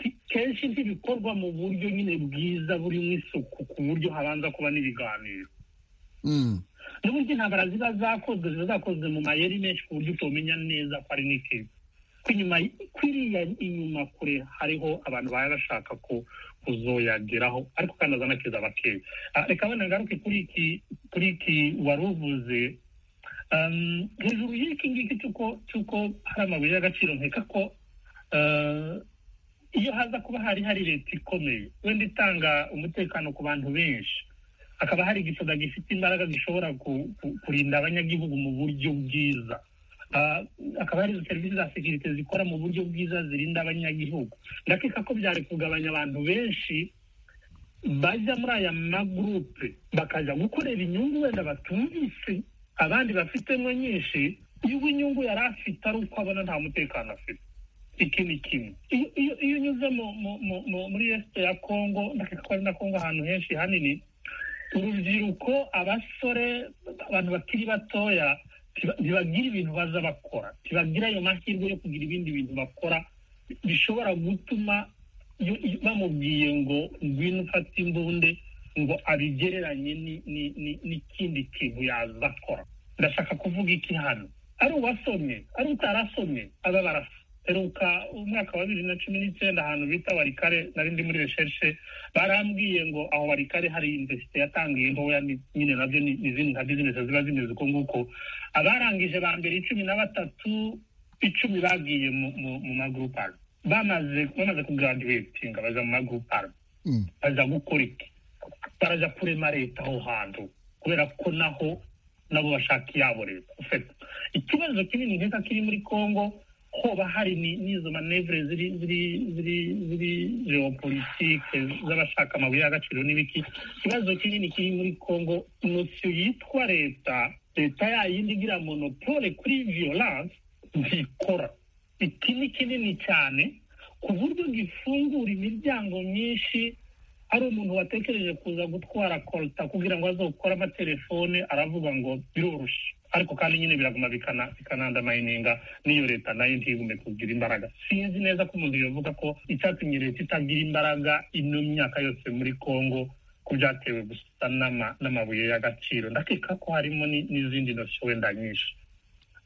ti- kenshi ntibikorwa mu buryo nyine bwiza burimo isuku ku buryo habanza kuba n'ibiganiro Mm. n'uburyo intambara ziba zakozwe ziba zakozwe mu mayeri menshi ku buryo utomenya neza ko ari n'ikibyo ko inyuma y- kwiriya inyuma kure hariho abantu baba bashaka ko kuzoyageraho ariko kandi azanakiza abakeya Ah, reka wenda ngaruke kuri iki kuri iki wari uvuze Um, hejuru y'iki ngiki cy'uko cy'uko hari amabuye y'agaciro nkeka ko ah, iyo haza kuba hari hari leta ikomeye wenda itanga umutekano ku bantu benshi hakaba hari igisoda gifite imbaraga gishobora ku- ku- kurinda abanyagihugu mu buryo bwiza Ah, hakaba hari izo serivisi za sekirite zikora mu buryo bwiza zirinda abanyagihugu ndakeka ko byari kugabanya abantu benshi bajya muri aya magurupe bakajya gukorera inyungu wenda batumvise abandi bafitemo nyinshi iyo inyungu yari afite ari uko abona nta mutekano afite iki ni kimwe iyo iyo- iyo unyuze mu- mu- mu- mu- muri esite ya kongo ndakeka ko ari na kongo ahantu henshi hanini urubyiruko abasore abantu bakiri batoya ntiba- ntibagira ibintu baza bakora ntibagira ayo mahirwe yo kugira ibindi bintu bakora bishobora gutuma iyo- iyo bamubwiye ngo ngwino ufate imbunda ngo abigereranye ni- ni- ni- n'ikindi kintu yaza akora ndashaka kuvuga iki hano ari uwasomye ari utarasomye aba barasa heruka umwaka wa bibiri na cumi n'icyenda ahantu bita warikare nari ndi muri reshershe barambwiye ngo aho warikare hari invesite yatangiye ntoya ni- nyine nabyo ni izindi nka bizinesi ziba zimeze uko nguko abarangije ba mbere cumi na batatu icumi bagiye mu, mu, mu maguruparu bamaze bamaze kugraduatinga baja mu maguruparu Mm. baza gukora iki baraja kurema leta aho hantu kubera ko naho nabo bashaka iyabo leta ufite ikibazo kinini nkeka kiri muri congo hoba hari ni- n'izo manevure ziri ziri ziri ziri geopolitike z'abashaka amabuye y'agaciro n'ibiki ikibazo kinini kiri muri congo nosiyo yitwa leta leta yayindi igira monopole kuri violence ntikora iki ni kinini cyane ku buryo gifungura imiryango myinshi hari umuntu watekereje kuza gutwara kolta kugira ngo azokore amatelefone aravuga ngo biroroshye ariko kandi nyine biraguma bikana- bikanandamayininga n'iyo leta nayo ntigume kugira imbaraga sinzi neza ko umuntu yavuga ko icyatumye leta itagira imbaraga ino myaka yose muri congo ko byatewe gusa n'ama- n'amabuye y'agaciro ndakeka ko harimo ni- n'izindi ntoki wenda nyinshi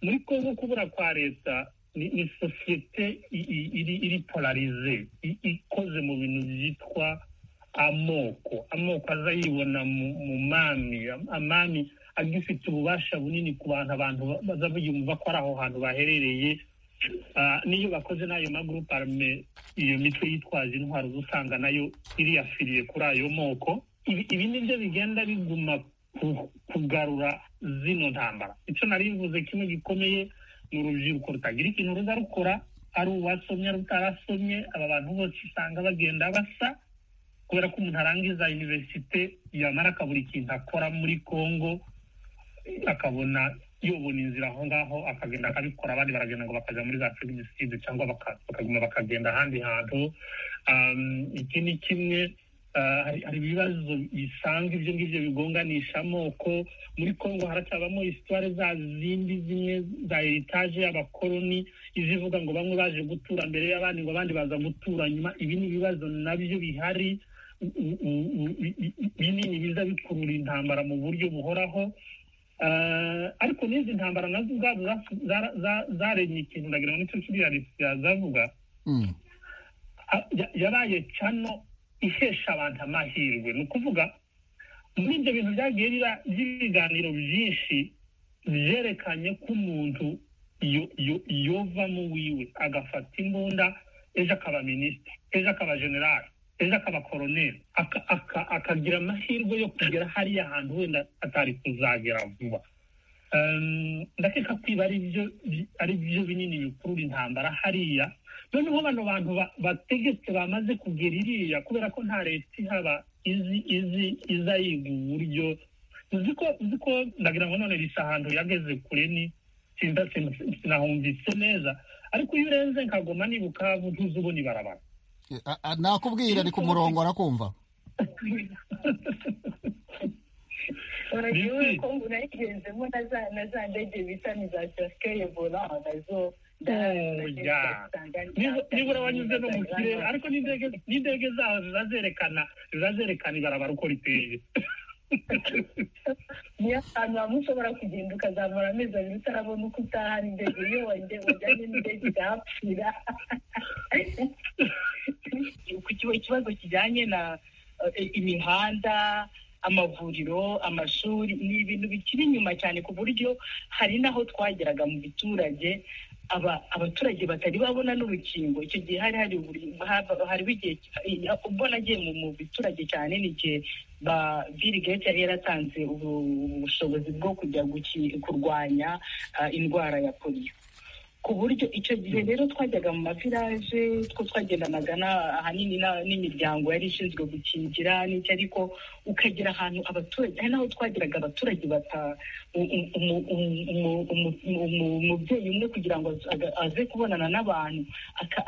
muri congo kubura kwa leta ni, ni sosiyete i- i- iri, iri polarize i- ikoze mu bintu byitwa amoko amoko aza yibona mu, mu mami Am- amami agifite ububasha bunini ku bantu abantu ba- baza biyumva ko ari aho hantu baherereye Ah, n'iyo bakoze n'ayo magurupe arme iyo mitwe yitwaje intwaro uba usanga nayo iriyafiriye kuri ayo moko ibi ibi ni byo bigenda biguma ku- kugarura zino ntambara icyo nari bivuze kimwe gikomeye ni urubyiruko rutagira ikintu ruza rukora ari uwasomye ari utarasomye aba bantu bose usanga bagenda basa kubera ko umuntu arangiza iniverisite yamara akabura ikintu akora muri congo akabona yobona inzira aho ngaho akagenda akabikora abandi baragenda ngo bakajya muri za femiside cyangwa baka- bakaguma bakagenda ahandi hantu Um, iki ni kimwe Ah, hari hari ibibazo bisanzwe ibyo ngibyo bigonganisha amoko muri congo haracyabamo isitware za zindi zimwe za eritaje y'abakoloni izivuga ngo bamwe baje gutura mbere y'abandi ngo abandi baza gutura nyuma ibi ni ibibazo nabyo bihari u- u- u- u- bi- bi- binini biza bikurura intambara mu buryo buhoraho Eh, ariko n'izi ntambara nazo ubwabo zas- zara- za- zaremye ikintu ndagira ngo nicyo kiriya yazavuga Mm. a- ya- yabaye cano ihesha abantu amahirwe ni ukuvuga muri ibyo bintu byagiye biba- by'ibiganiro byinshi byerekanye ko umuntu yo- yo- yovamo wiwe agafata imbunda ejo akaba minisitiri ejo akaba generali ejo akaba koroneri aka- aka- akagira amahirwe yo kugera hariya hantu wenda atari kuzagera vuba Um, ndakeka kwiba ari byo bi- ari byo binini bikurura intambara hariya noneho bano bantu ba- bategetse bamaze kugera iriya kubera ko nta leta ihaba izi izi iza yiga uburyo uzi ko uzi ko ndagira ngo none risa ahantu yageze kure ni sinza sin- sinahumvise neza ariko iyo urenze nkagoma nibuka ntuzi ubona ibarabara A- a- Nakubwira ari ku murongo arakumva uragiwe ko uragenzemo na za na za ndege bita ni za casike ebola nazo nibura wanyuze no mu kirere ariko n'indege n'indege zaho zizazerekana zizazerekana ibarabara uko riteye niyo ahantu hamwe ushobora kugenda ukazamura amezi abiri utarabona uko utaha indege iyo wajyanye n'indege igahapfira ikibazo kijyanye na imihanda amavuriro amashuri ni ibintu bikiri inyuma cyane ku buryo hari n'aho twageraga mu biturage abaturage batari babona n'urukingo icyo gihe hari hari hariho igihe ubwo nagiye mu biturage cyane ni igihe Bill Gates yari yaratanze ubushobozi bwo kujya kurwanya indwara ya polio ku buryo icyo gihe rero twajyaga mu maviraje two twagendanaga ahanini n'imiryango yari ishinzwe gukingira n'icyo ariko ukagera ahantu abaturage hari n'aho twageraga abaturage bata umubyeyi umwe kugira ngo aze kubonana n'abantu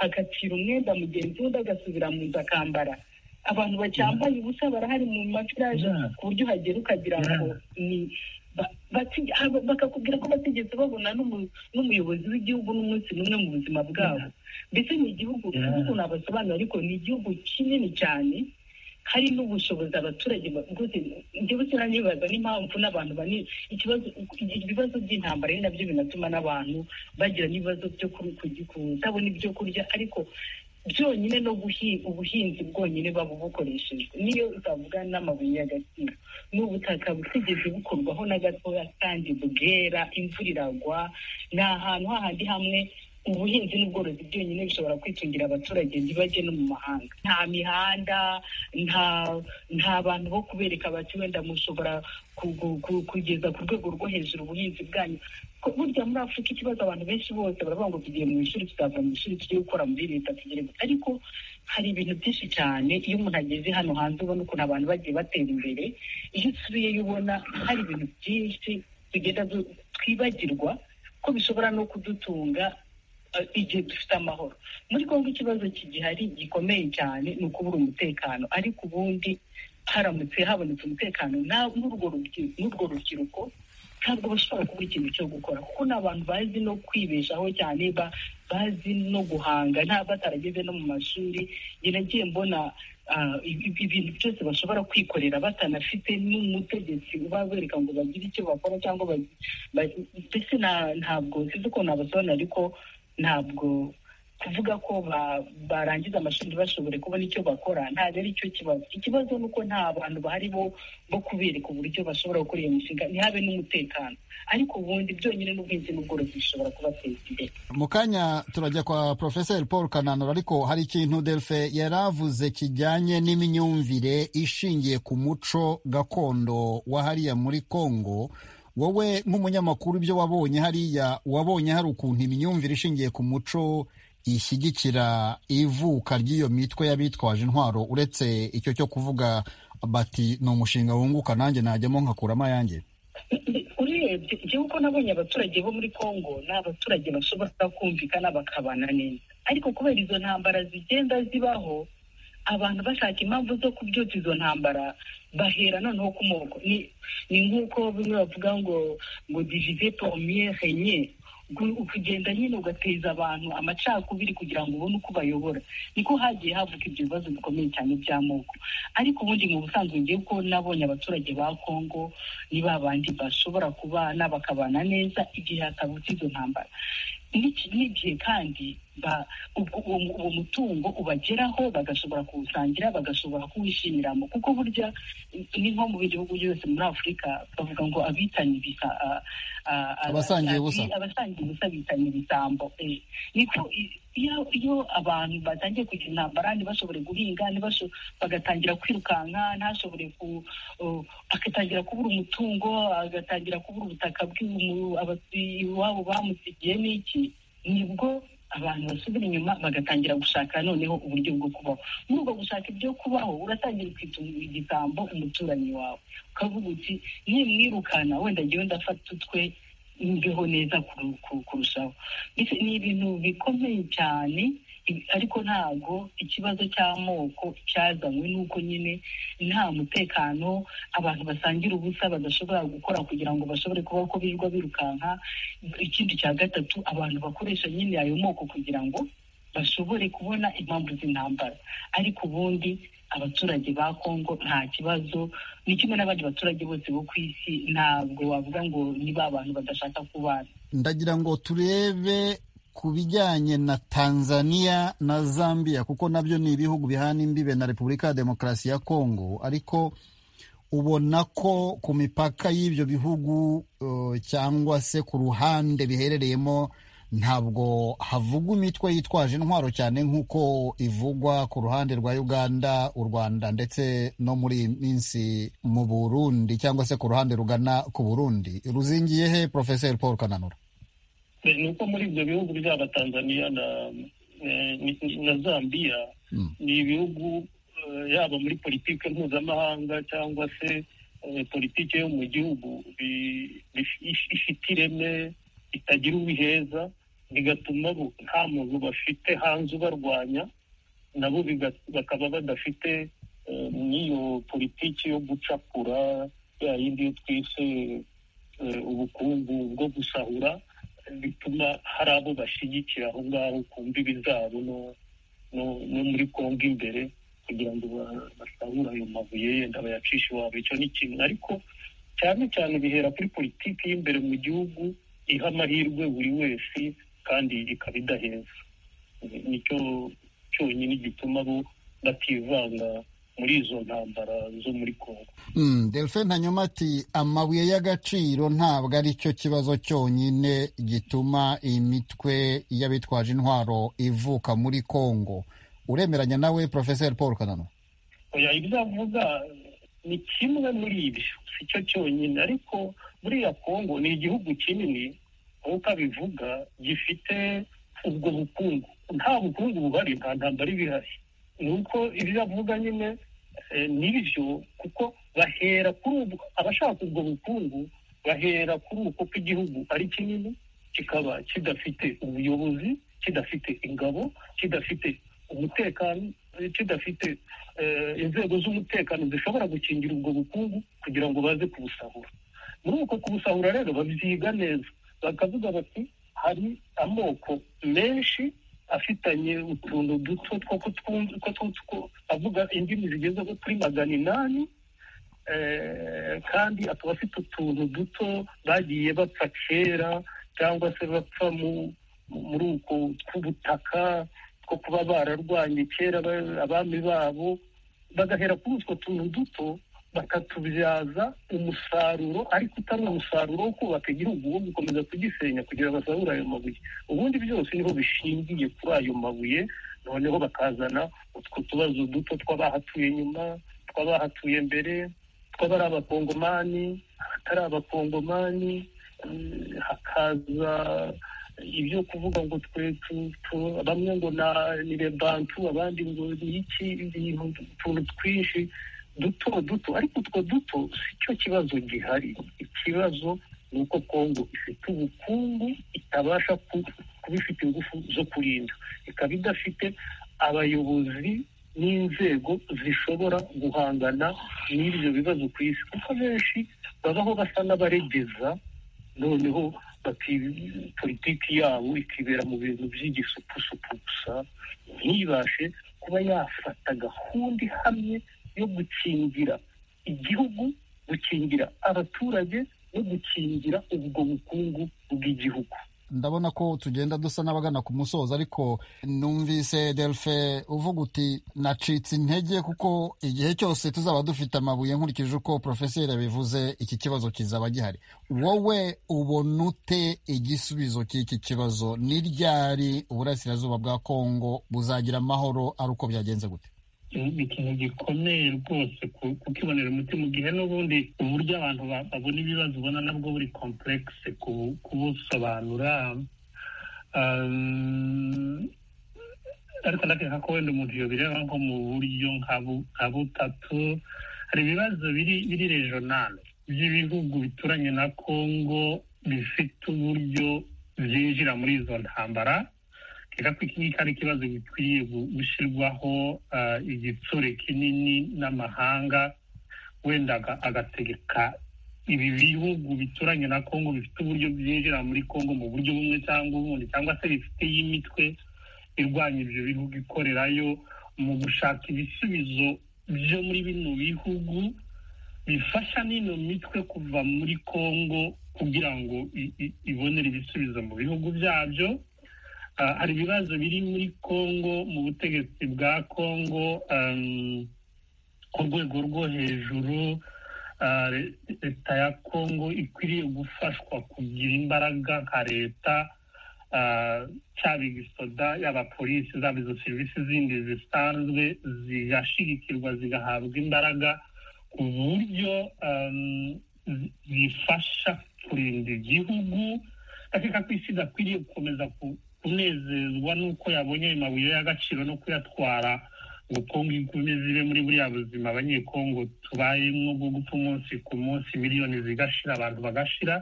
agapfira umwenda mugenzi we undi agasubira mu nzu akambara abantu bacyambaye ubusa barahari mu maviraje ku buryo uhagera ukagira ngo ni bakakubwira ko batigeze babona n'umuyobozi w'igihugu n'umunsi n'umwe mu buzima bwabo mbese ni igihugu igihugu nabasobanura ariko ni igihugu kinini cyane hari n'ubushobozi abaturage bwose njyewe sinanibaza n'impamvu n'abantu banini ikibazo ibibazo by'intambara ari nabyo binatuma n'abantu bagira n'ibibazo byo kutabona ibyo kurya ariko byonyine no ubuhinzi bwonyine baba bukoreshejwe niyo utavuga n'amabuye y'agaciro ni ubutaka butigeze bukorwaho na gatoya kandi bwera imvura iragwa ni ahantu hahandi hamwe ubuhinzi n'ubworozi byonyine bishobora kwitungira abaturage ntibajye no mu mahanga nta mihanda nta nta bantu bo kubereka bati wenda mushobora kugeza ku rwego rwo hejuru ubuhinzi bwanyu burya muri afurika ikibazo abantu benshi bose baravuga ngo tugiye mu ishuri tuzava mu ishuri tugiye gukora muri leta tugere ariko hari ibintu byinshi cyane iyo umuntu ageze hano hanze ubona ukuntu abantu bagiye batera imbere iyo usubiyeyo ubona hari ibintu byinshi tugenda twibagirwa ko bishobora no kudutunga igihe dufite amahoro muri congo ikibazo kigihari gikomeye cyane ni ukubura umutekano ariko ubundi haramutse habonetse umutekano n'urwo rubyiruko ntabwo bashobora kubura ikintu cyo gukora kuko ni abantu bazi no kwibeshaho cyane bazi no guhanga nta batarageze no mu mashuri nagiye mbona ibintu byose bashobora kwikorera batanafite n'umutegetsi ubabereka ngo bagire icyo bakora cyangwa ndetse ntabwo sinzi ukuntu nabasobanurira ariko ntabwo kuvuga ko barangiza amashuri bashobore kubona icyo bakora ntabwo ari cyo kibazo ikibazo ni uko nta bantu bahari bo kubereka uburyo bashobora gukora iyo mishinga ntihabe n'umutekano ariko ubundi byonyine n'ubwirinzi n'ubworozi bishobora kubateza imbere mu kanya turajya kwa porofeseri paul kananura ariko hari ikintu delfe yari avuze kijyanye n'imyumvire ishingiye ku muco gakondo wa hariya muri congo wowe nk'umunyamakuru ibyo wabonye hariya wabonye hari ukuntu imyumvire ishingiye ku muco ishyigikira ivuka ry'iyo mitwe y'abitwaje intwaro uretse icyo cyo kuvuga bati ni umushinga wunguka nanjye najyamo nkakuramo ayanjye urebye igihe uko nabonye abaturage bo muri congo ni abaturage bashobora kumvikana bakabana neza ariko kubera izo ntambara zigenda zibaho abantu bashaka impamvu zo kubyutsa izo ntambara bahera noneho ku moko ni nk'uko bimwe bavuga ngo ngo divize pomye renye ukagenda nyine ugateza abantu amacakubiri kugira ngo ubone uko bayobora niko hagiye havuka ibyo bibazo bikomeye cyane by'amoko ariko ubundi mu busanzwe ngiye ko nabonye abaturage ba kongo ni babandi bashobora kubana bakabana neza igihe hatavutse izo ntambara n'igihe kandi uwo mutungo ubageraho bagashobora kuwusangira bagashobora kuwishimiramo kuko burya ni nko mu bindi bihugu byose muri afurika bavuga ngo abitanye ibisa abasangiye ubusa abasangiye ubusa bitanye ibisambo niko iyo abantu batangiye kugira intambara ntibashobore guhinga bagatangira kwirukanka ntashobore agatangira kubura umutungo agatangira kubura ubutaka iwabo bamusigiye n'iki nibwo abantu basubira inyuma bagatangira gushaka noneho uburyo bwo kubaho muri ubwo gushaka ibyo kubaho uratangira ukitunga igisambo umuturanyi wawe ukavuga uti nimwirukana wenda ngewe ndafata utwe mbeho neza kurushaho ni ibintu bikomeye cyane I- ariko ntabwo ikibazo cy'amoko cyazanywe n'uko nyine nta mutekano abantu basangira ubusa badashobora gukora kugira ngo bashobore kubaho ko birirwa birukanka ikindi cya gatatu abantu bakoresha nyine ayo moko kugira ngo bashobore kubona impamvu z'intambara ariko ubundi abaturage ba kongo nta kibazo ni kimwe n'abandi baturage bose bo ku isi ntabwo wavuga ngo ni ba bantu badashaka kubana ndagira ngo turebe ku bijyanye na tanzania na zambia kuko nabyo ni ibihugu bihana imbibe na repubulika ya demokarasi ya kongo ariko ubona ko ku mipaka y'ibyo bihugu uh, cyangwa se ku ruhande biherereyemo ntabwo havugwa imitwe yitwaje intwaro cyane nk'uko ivugwa ku ruhande rwa uganda u rwanda ndetse no muri iyi minsi mu burundi cyangwa se ku ruhande rugana ku burundi ruzingiye he porofeseri paul kananura ni uko muri ibyo bihugu byaba tanzania na eh, ni- ni- na zambia Mm. ni ibihugu eh, yaba muri politike mpuzamahanga cyangwa se eh, politike yo mu gihugu bi- bi- if- ifite ireme itagira ubiheza bigatuma bo- nta muntu bafite hanze ubarwanya nabo biga- bakaba badafite eh, n'iyo politiki yo gucakura ya yindi yo twise eh, ubukungu bwo gusahura bituma hari abo bashyigikira aho ngaho ku mbibi zabo no no- no muri kongo imbere kugira ngo ba- basahura ayo mabuye yenda bayacishe iwabo icyo ni kimwe ariko cyane cyane bihera kuri politiki y'imbere mu gihugu iha amahirwe buri wese kandi ikaba idaheza Ni- nicyo cyonyine gituma bo bativanga muri izo ntambara zo muri kongo Mm, delphin hanyuma ati amabuye y'agaciro ntabwo ari cyo kibazo cyonyine gituma imitwe y'abitwaje intwaro ivuka muri kongo uremeranya nawe porofeseri paul kananura oya ibyo avuga ni kimwe muri ibyo si cyo cyonyine ariko buriya kongo ni igihugu kinini nk'uko abivuga gifite ubwo bukungu nta bukungu buhari nta ntambara iba ihari ni uko ibyo avuga nyine eh, ni byo kuko bahera kuri ubwo abashaka ubwo bukungu bahera kuri uko ko igihugu ari kinini kikaba kidafite ubuyobozi kidafite ingabo kidafite umutekano eh, kidafite eh, inzego z'umutekano zishobora gukingira ubwo bukungu kugira ngo baze kubusahura muri uko kubusahura rero babyiga neza bakavuga bati hari amoko menshi afitanye utuntu duto two kutwumva two- two- two- avuga indimi zigeze nko kuri magana inani eh, kandi akaba afite utuntu duto bagiye bapfa kera cyangwa se bapfa mu- muri uko tw'ubutaka two kuba bararwanye kera ba- abami babo bagahera kuri utwo tuntu duto bakatubyaza umusaruro ariko utari umusaruro wo kubaka igihugu wo gukomeza kugisenya kugira ngo basahure ayo mabuye ubundi byose niho bishingiye kuri ayo mabuye noneho bakazana utwo tubazo duto tw'abahatuye nyuma tw'abahatuye mbere tw'abari abakongomani abatari abakongomani eh, hakaza ibyo kuvuga ngo twe tu- tu- bamwe ngo na- ni bebantu abandi ngo ni iki ibintu utuntu twinshi duto duto ariko utwo duto si cyo kibazo gihari ikibazo ni uko kongo ifite ubukungu itabasha ku- kuba ifite ingufu zo kurinda ikaba idafite abayobozi n'inzego zishobora guhangana n'ibyo bibazo ku isi kuko benshi babaho basa n'abaregeza noneho bati politiki yabo ikibera mu bintu by'igisupusupu gusa ntibashe kuba yafata gahunda ihamye yo gukingira igihugu gukingira abaturage no gukingira ubwo bukungu bw'igihugu ndabona ko tugenda dusa n'abagana ku musozo ariko numvise delphin uvuga uti nacitse intege kuko igihe cyose tuzaba dufite amabuye nkurikije uko porofeseri yabivuze iki kibazo kizaba gihari wowe ubona ute igisubizo cy'iki kibazo ni ryari uburasirazuba bwa kongo buzagira amahoro ari uko byagenze gute ni ikintu gikomeye rwose ku- kukibonera umutima igihe n'ubundi uburyo abantu ba- babona ibibazo ubona nabwo buri kompuregise kubusobanura Um, ariko ndakeka ko wenda umuntu yobireba nko mu buryo nka bu- nka butatu hari ibibazo biri biri regional by'ibihugu bituranye na congo bifite uburyo byinjira muri izo ntambara reka ko iki ngiki ari ikibazo gikwiye gushyirwaho igitsure kinini n'amahanga wenda agategeka ibi bihugu bituranye na kongo bifite uburyo byinjira muri kongo mu buryo bumwe cyangwa ubundi cyangwa se bifite y'imitwe irwanya ibyo bihugu ikorerayo mu gushaka ibisubizo byo muri bino bihugu bifasha n'ino mitwe kuva muri kongo kugira ngo ibonere ibisubizo mu bihugu byabyo hari ibibazo biri muri kongo mu butegetsi bwa kongo ku rwego rwo hejuru leta ya kongo ikwiriye gufashwa kugira imbaraga nka leta cyaba igisoda yaba polisi zaba izo serivisi zindi zisanzwe zigashyigikirwa zigahabwa imbaraga ku buryo zifasha kurinda igihugu ndakeka ko isi idakwiriye gukomeza kunezezwa n'uko yabonye ayo mabuye y'agaciro no kuyatwara ngo kongo ikomeze ibe muri buriya buzima abanyekongo tubayemo bwo gupfa umunsi ku munsi miliyoni zigashira abantu bagashira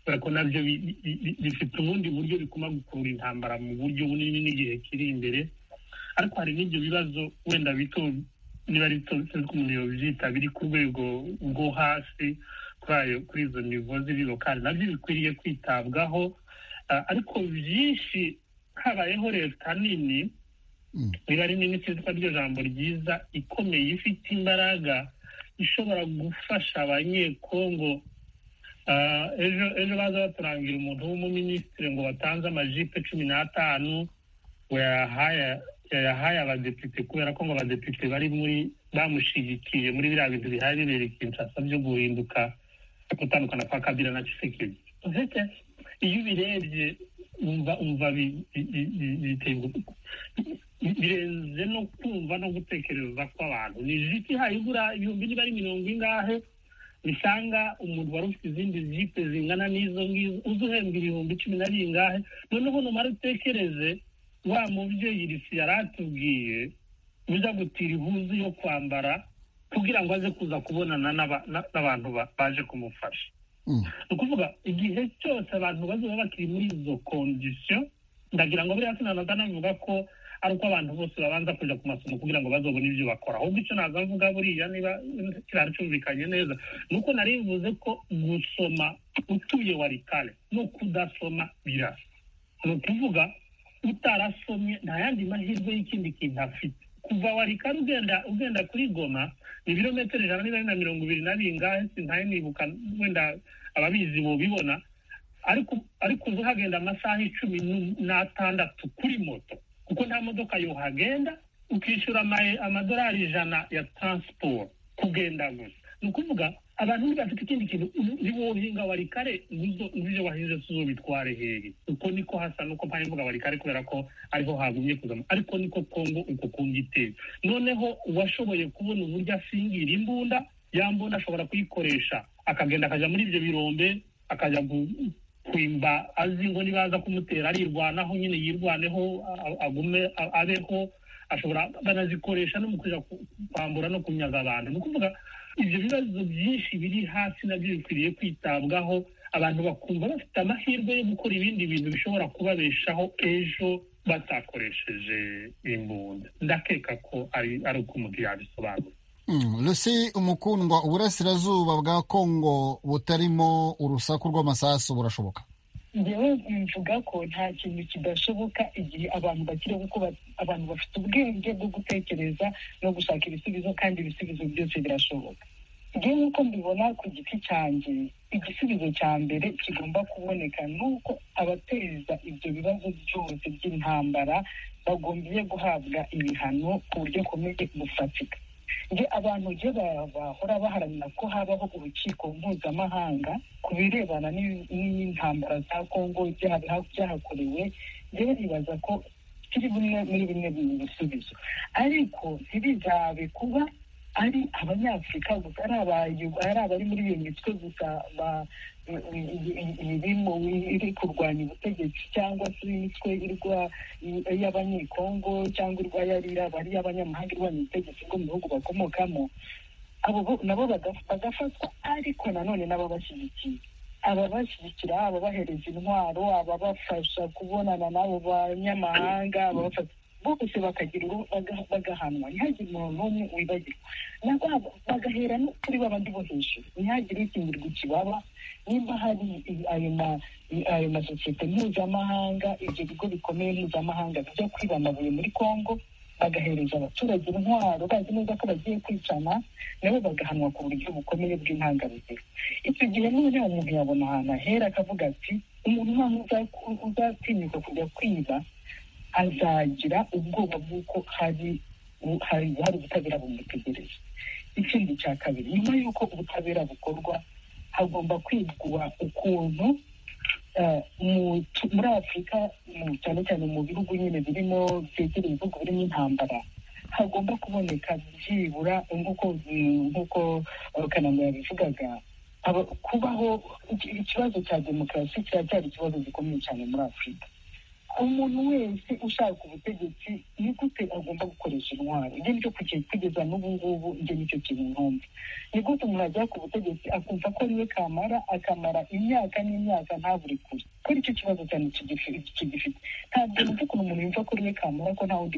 kubera ko nabyo bifite ubundi buryo biguma gukurura intambara mu buryo bunini n'igihe kiri imbere ariko hari n'ibyo bibazo wenda bito niba ari bito sinzi ko umuntu yobyita biri ku rwego rwo hasi kuri izo nivo ziri lokali nabyo bikwiriye kwitabwaho ariko byinshi habayeho leta nini riba rinini sinzi ryo jambo ryiza ikomeye ifite imbaraga ishobora gufasha abanyekongo ejo ejo baza baturangira umuntu w'umuminisitiri ngo batanze amajipe cumi n'atanu ngo yayahaye abadepite kubera ko ngo abadepite bari muri bamushyigikiye muri biriya bintu bihari bibera kinshasa byo guhinduka gutandukana kwa kabira na kisekedi iyo ubirebye umva umva birenze no kumva no gutekereza kw'abantu ni jipe ihaye igura ibihumbi niba ari mirongo ingahe bisanga umuntu wari ufite izindi jipe zingana n'izo ngizo uzi uhembwa ibihumbi cumi na bingahe noneho numara utekereze wa mubyeyi irisi yari atubwiye uza gutira ihuzi yo kwambara kugira ngo aze kuza kubonana n'abantu baje kumufasha ni ukuvuga igihe cyose abantu bazaba bakiri muri izo kondisiyo ndagira ngo buriya sinanaza navuga ko ari uko abantu bose babanza kujya ku masomo kugira ngo bazabone ibyo bakora ahubwo icyo naza mvuga buriya niba kirara cyumvikanye neza ni uko nari bivuze ko gusoma utuye wari kare no kudasoma birasa ni ukuvuga utarasomye nta yandi mahirwe y'ikindi kintu afite kuva wari kare ugenda ugenda kuri goma ni ibirometero ijana niba na mirongo ibiri na bingahe sintahe nibuka wenda ababizi bubibona ariko ariko uzi uhagenda amasaha icumi n'atandatu kuri moto kuko nta modoka yohagenda ukishyura amadolari ijana ya taransiporo kugenda gusa ni ukuvuga abantu ntibafite ikindi kintu niwohinga wari kare n'ibyo wahinze si ubitware hehe uko niko hasa nuko mpamvu mvuga wari kare kubera ko ariho hagumye kuzamo ariko niko kongo uko kunga iteye noneho uwashoboye kubona uburyo asingira imbunda yambona ashobora kuyikoresha akagenda akajya muri ibyo birombe akajya kwimba azi ngo nibaza kumutera arirwanaho nyine yirwaneho agume abeho ashobora banazikoresha no mu kujya kwambura no kunyaga abantu ni ukuvuga ibyo bibazo byinshi biri hasi nabyo bikwiriye kwitabwaho abantu bakumva bafite amahirwe yo gukora ibindi bintu bishobora kubabeshaho ejo batakoresheje imbunda ndakeka ko ari uko umuntu yabisobanura rusi umukundwa uburasirazuba bwa kongo butarimo urusaku rw'amasasu burashoboka ngewe mvuga ko nta kintu kidashoboka igihe abantu bakiri kuko abantu bafite ubwenge bwo gutekereza no gushaka ibisubizo kandi ibisubizo byose birashoboka ngewe nk'uko mbibona ku giti cyanjye igisubizo cya mbere kigomba kuboneka ni uko abateza ibyo bibazo byose by'intambara bagombiye guhabwa ibihano ku buryo bukomeye bufatika iyo abantu iyo bahora baharanira ko habaho urukiko mpuzamahanga ku birebana n'intambara za kongo byahakorewe rero nibaza ko kiri bimwe muri bimwe mu bisubizo ariko ntibizabe kuba ari abanyafurika gusa ari abari muri iyo mitwe gusa iri kurwanya ubutegetsi cyangwa se imitwe y'abanyekongo cyangwa ari iy'abanyamahanga irwanya ubutegetsi bwo mu bihugu bakomokamo nabo bagafatwa ariko nanone nabo bashyigikiye ababashyigikira ababahereza intwaro ababafasha kubonana n'abo banyamahanga ababafasha bose bakagira bagahanwa ntihagire umuntu n'umwe wibagirwa nabwo bagahera no kuri babandi bo hejuru ntihagire ukingirwa ikibaba nimba hari ayo masosiyete mpuzamahanga ibyo bigo bikomeye mpuzamahanga bijya kwiba amabuye muri congo bagahereza abaturage intwaro bazi neza ko bagiye kwicana nabo bagahanwa ku buryo bukomeye bw'intangarugero icyo gihe none umuntu yabona ahantu ahera akavuga ati umuntu nta uzatinyuka kujya kwiba azagira ubwoba bw'uko hari hari ubutabera bumutegereje ikindi cya kabiri nyuma y'uko ubutabera bukorwa hagomba kwigwa ukuntu muri afurika cyane cyane mu bihugu nyine birimo byegereye ibihugu birimo intambara hagomba kuboneka byibura nk'uko kanama yabivugaga kubaho ikibazo cya demokarasi kiracyari ikibazo gikomeye cyane muri afurika umuntu wese ushaka ubutegetsi ni gute agomba gukoresha intwaro ibyo ni byo kugeza n'ubu ngubu ibyo ni cyo kintu nkumva ni gute umuntu ajya ku butegetsi akumva ko niwe kamara akamara imyaka n'imyaka ntabure kure ko nicyo kibazo cyane kigifite ntabwo numva ukuntu umuntu yumva ko niwe kamara ko nta wundi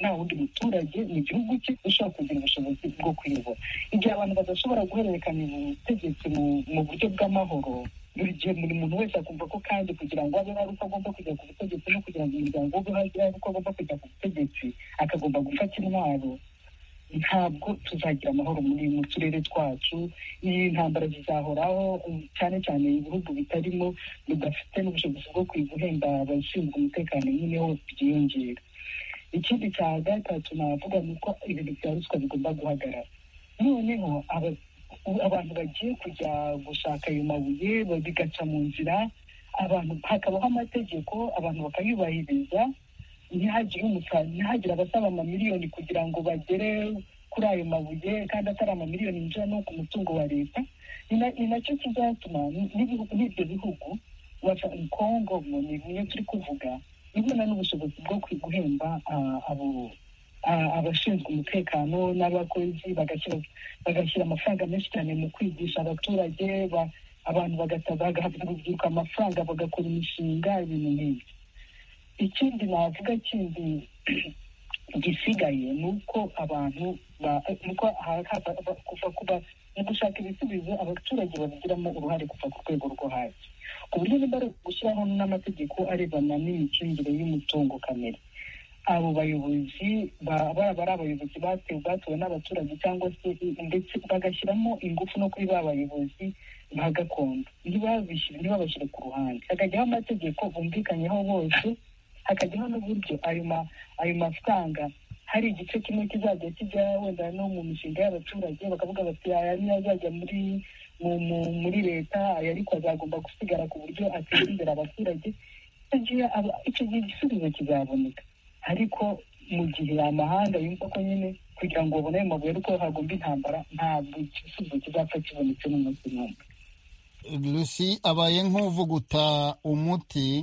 nta wundi muturage mu gihugu cye ushobora kugira ubushobozi bwo kuyobora igihe abantu badashobora guhererekanya ubutegetsi mu buryo bw'amahoro buri gihe buri muntu wese akumva ko kandi kugira ngo abe hari uko agomba kujya ku butegetsi no kugira ngo umuryango we ube hari uko agomba kujya ku butegetsi akagomba gufata intwaro ntabwo tuzagira amahoro muri mu turere twacu iyi ntambara zizahoraho cyane cyane ibihugu bitarimo bidafite n'ubushobozi bwo guhemba abashinzwe umutekano nyine hose byiyongera ikindi cya gatatu navuga ni uko ibintu bya ruswa bigomba guhagarara noneho abantu bagiye kujya gushaka ayo mabuye bigaca mu nzira abantu hakabaho amategeko abantu bakayubahiriza ntihagire abasaba amamiliyoni kugira ngo bagere kuri ayo mabuye kandi atari amamiliyoni yinjira no ku mutungo wa leta ni nacyo kizatuma n'ibyo bihugu kongo ni bimwe turi kuvuga nibona n'ubushobozi bwo guhemba abo abashinzwe umutekano n'abakozi bagashyira amafaranga menshi cyane mu kwigisha abaturage abantu bagahabwa urubyiruko amafaranga bagakora imishinga ibintu nk'ibyo ikindi navuga kindi gisigaye ni uko abantu kuva mu gushaka ibisubizo abaturage babigiramo uruhare kuva ku rwego rwo hasi ku buryo niba ari gushyiraho n'amategeko arebana n'imicungire y'umutungo kamere abo bayobozi baba ari abayobozi batewe batowe n'abaturage cyangwa se ndetse bagashyiramo ingufu no kuri ba bayobozi ba gakondo ntibabashyire ku ruhande hakajyaho amategeko bumvikanyeho bose hakajyaho n'uburyo ayo mafaranga hari igice kimwe kizajya kijya wenda no mu mishinga y'abaturage bakavuga bati aya niyo azajya muri muri leta aya ariko azagomba gusigara ku buryo ateza imbere abaturage icyo gihe igisubizo kizaboneka ariko mu gihe amahanga yumva ko nyine kugira ngo babone ayo mabuye ariko hagomba intambara ntabwo igisubizo kizapfa kibonetse n'umunsi n'umwe lusi abaye nk'uvuguta umuti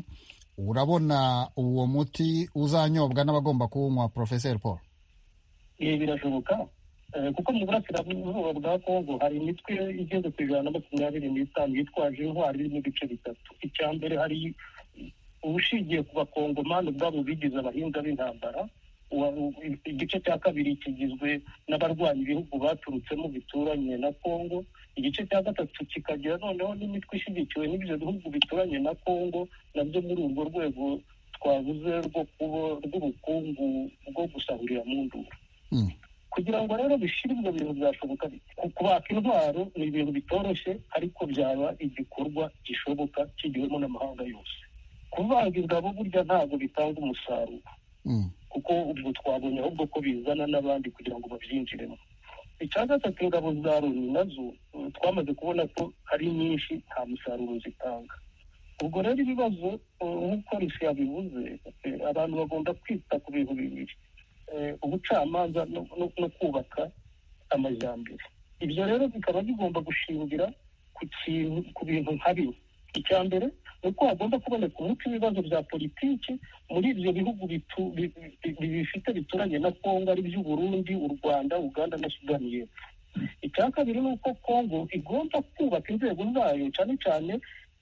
urabona uwo muti uzanyobwa n'abagomba kuwunywa porofeseri paul ibi birashoboka kuko mu burasirazuba bwa kongo hari imitwe igeze ku ijana na makumyabiri n'itanu yitwaje intwari n'ibice bitatu icya mbere hari ubushingiye ku bakongomani ubwabo bigize abahinga b'intambara igice cya kabiri kigizwe n'abarwanya ibihugu baturutsemo bituranye na kongo igice cya gatatu kikagira noneho n'imitwe ishyigikiwe n'ibyo bihugu bituranye na kongo nabyo muri urwo rwego twavuze rw'ubukungu bwo gusahurira mu nduru kugira ngo rero bishyire ibyo bintu byashoboka kubaka intwaro ni ibintu bitoroshye ariko byaba igikorwa gishoboka kigiwemo n'amahanga yose kubaga ingabo burya ntabwo bitanga umusaruro kuko ubwo twabonye ahubwo ko bizana n'abandi kugira ngo babyinjiremo icya gatatu ingabo za loni nazo twamaze kubona ko ari nyinshi nta musaruro zitanga ubwo rero ibibazo nk'uko risi yabivuze abantu bagomba kwita ku bintu bibiri ubucamanza no kubaka amajyambere ibyo rero bikaba bigomba gushingira ku bintu nka bimwe icya mbere ni uko hagomba kuboneka umuco ibibazo bya politiki muri ibyo bihugu bifite bituranye na kongo ari by'u Burundi u rwanda uganda na sudani y'epfo icya kabiri ni uko kongo igomba kubaka inzego zayo cyane cyane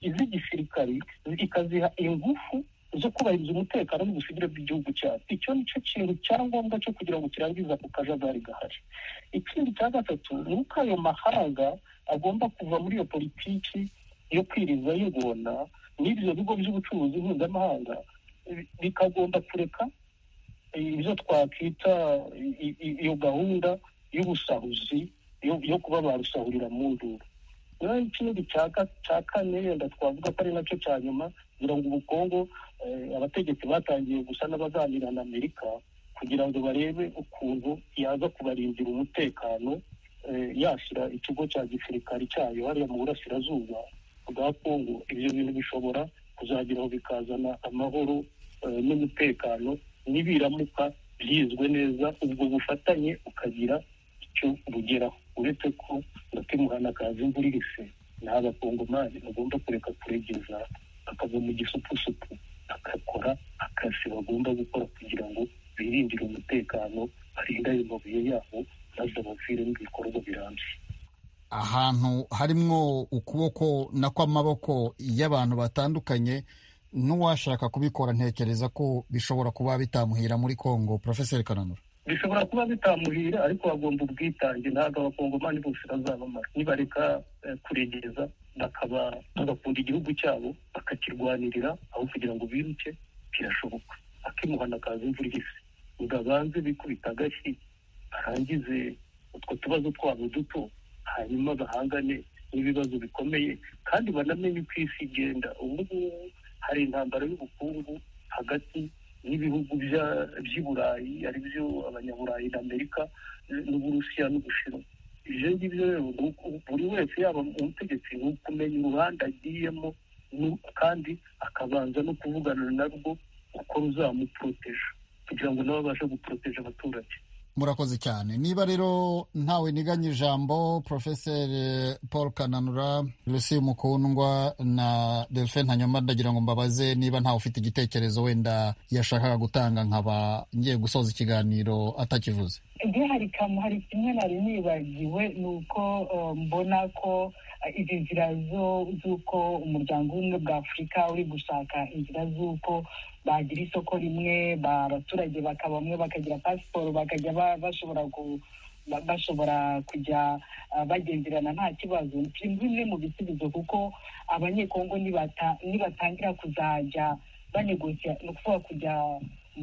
iz'igisirikari ikaziha ingufu zo kubahiriza umutekano n'ubusugire bw'igihugu cyacu icyo ni cyo kintu cya ngombwa cyo kugira ngo kirangize ako kajagari gahari ikindi cya gatatu ni uko ayo mahanga agomba kuva muri iyo politiki yo kwiriza yigona n'ibyo bigo by'ubucuruzi mpuzamahanga bikagomba kureka ibyo twakwita iyo gahunda y'ubusahuzi yo kuba barusahurira mu nduru rero ikindi cya kane wenda twavuga ko ari nacyo cya nyuma kugira ngo ubu kongo abategetsi batangiye gusa n'abazanira na amerika kugira ngo barebe ukuntu yaza kubarindira umutekano yashyira ikigo cya gisirikari cyayo hariya mu burasirazuba bwa kongo ibyo bintu bishobora kuzageraho bikazana amahoro n'umutekano n'ibiramuka byizwe neza ubwo bufatanye ukagira icyo bugeraho uretse ko batimuhana akazi imvura irese n'aba kongomani bagomba kureka kuregeza akava mu gisupusupu akakora akazi bagomba gukora kugira ngo birindire umutekano barinde ayo mabuye yabo maze baviremo ibikorwa birambye ahantu harimwo ukuboko na kw'amaboko y'abantu batandukanye n'uwashaka kubikora ntekereza ko bishobora kuba bitamuhira muri kongo porofeseri kananura bishobora kuba bitamuhira ariko bagomba ubwitange ntabwo abakongomani bose bazabamara nibareka kuregeza bakaba bagakunda igihugu cyabo bakakirwanirira aho kugira ngo biruke birashoboka akimuhana akaza imvura ihise ngo abanze bikubita agashyi barangize utwo tubazo twabo duto hanyuma bahangane n'ibibazo bikomeye kandi banamenye uko isi igenda ubu ngubu hari intambara y'ubukungu hagati n'ibihugu by'i burayi ari byo abanyaburayi na amerika n'uburusiya n'ubushinwa ibyo ngibyo rero buri wese yaba umutegetsi ni ukumenya uruhande agiyemo kandi akabanza no kuvugana narwo uko ruzamuporoteje kugira ngo nawe abashe guporoteje abaturage murakoze cyane niba rero ntawe niganye ijambo porofeseri paul kananura lucie mukundwa na delphine hanyuma ndagira ngo mbabaze niba ntawe ufite igitekerezo wenda yashakaga gutanga nkaba ngiye gusoza ikiganiro atakivuze igihe hari kamu hari kimwe nari nibagiwe ni uko mbona ko izi nzira z'uko umuryango w'ubumwe bwa afurika uri gushaka inzira z'uko bagira isoko rimwe abaturage bakabamwe bakagira pasiporo bakajya bashobora bashobora kujya bagenderana nta kibazo ni bimwe mu bisubizo kuko abanyekongo nibatangira kuzajya banegosiya ni ukuvuga kujya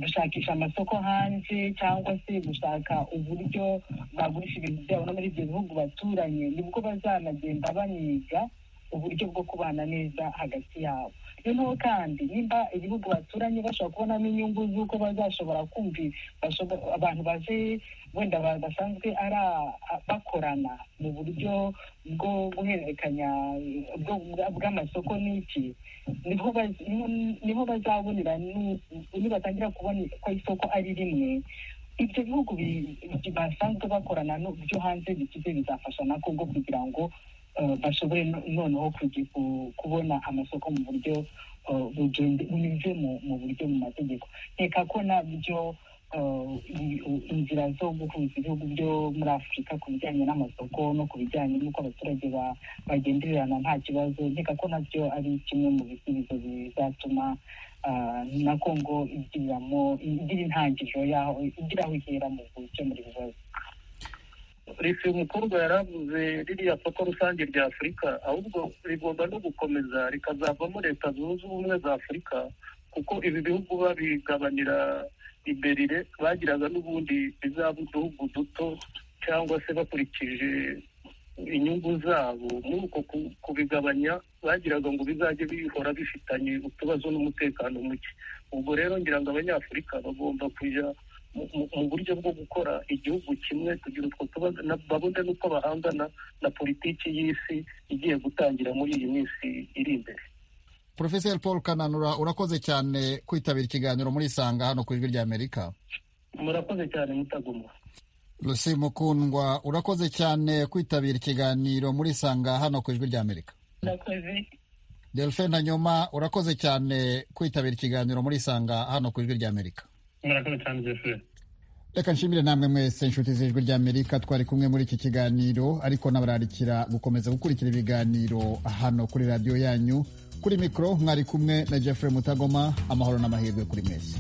gushakisha amasoko hanze cyangwa se gushaka uburyo bagurisha ibintu byabo no muri ibyo bihugu baturanye nibwo bazanagenda baniga uburyo bwo kubana neza hagati yabo noneho kandi nimba ibihugu baturanye bashobora kubonamo inyungu z'uko bazashobora kumva abantu baje wenda basanzwe ari bakorana mu buryo bwo guhererekanya bw'amasoko n'iki niho bazabonera nibatangira kubona ko isoko ari rimwe ibyo bihugu basanzwe bakorana byo hanze bikize bizafasha na kongo kugira ngo bashobore noneho kubona amasoko mu buryo bunyuze mu buryo mu mategeko reka ko nabyo inzira zo guhuza ibihugu byo muri afurika ku bijyanye n'amasoko no ku bijyanye n'uko abaturage bagendererana nta kibazo reka ko nabyo ari kimwe mu bisubizo bizatuma na kongo igiriramo igira intangiriro yaho igira aho ihera mu gukemura ibibazo leta umukobwa yaravuze ririya soko rusange rya afurika ahubwo rigomba no gukomeza rikazavamo leta zunze ubumwe za afurika kuko ibi bihugu babigabanira iberire bagiraga n'ubundi bizaba uduhugu duto cyangwa se bakurikije inyungu zabo muri uko kubigabanya bagiraga ngo bizajye bihora bifitanye utubazo n'umutekano muke ubwo rero ngira ngo abanyafurika bagomba kujya mu buryo bwo gukora igihugu kimwe kugira utwo tubazo babone n'uko bahangana na politiki y'isi igiye gutangira muri iyi minsi iri imbere porofeseri paul kananura urakoze cyane kwitabira ikiganiro muri isanga hano ku ijwi ry'amerika murakoze cyane mutaguma rusi mukundwa urakoze cyane kwitabira ikiganiro muri isanga hano ku ijwi ry'amerika murakoze delphine hanyuma urakoze cyane kwitabira ikiganiro muri isanga hano ku ijwi ry'amerika murakoze cyane jeferi reka nshimire namwe mwese inshuti z'ijwi ry'amerika twari kumwe muri iki kiganiro ariko nabararikira gukomeza gukurikira ibiganiro hano kuri radiyo yanyu kuri mikoro mwari kumwe na jeffrey mutagoma amahoro n'amahirwe kuri mwese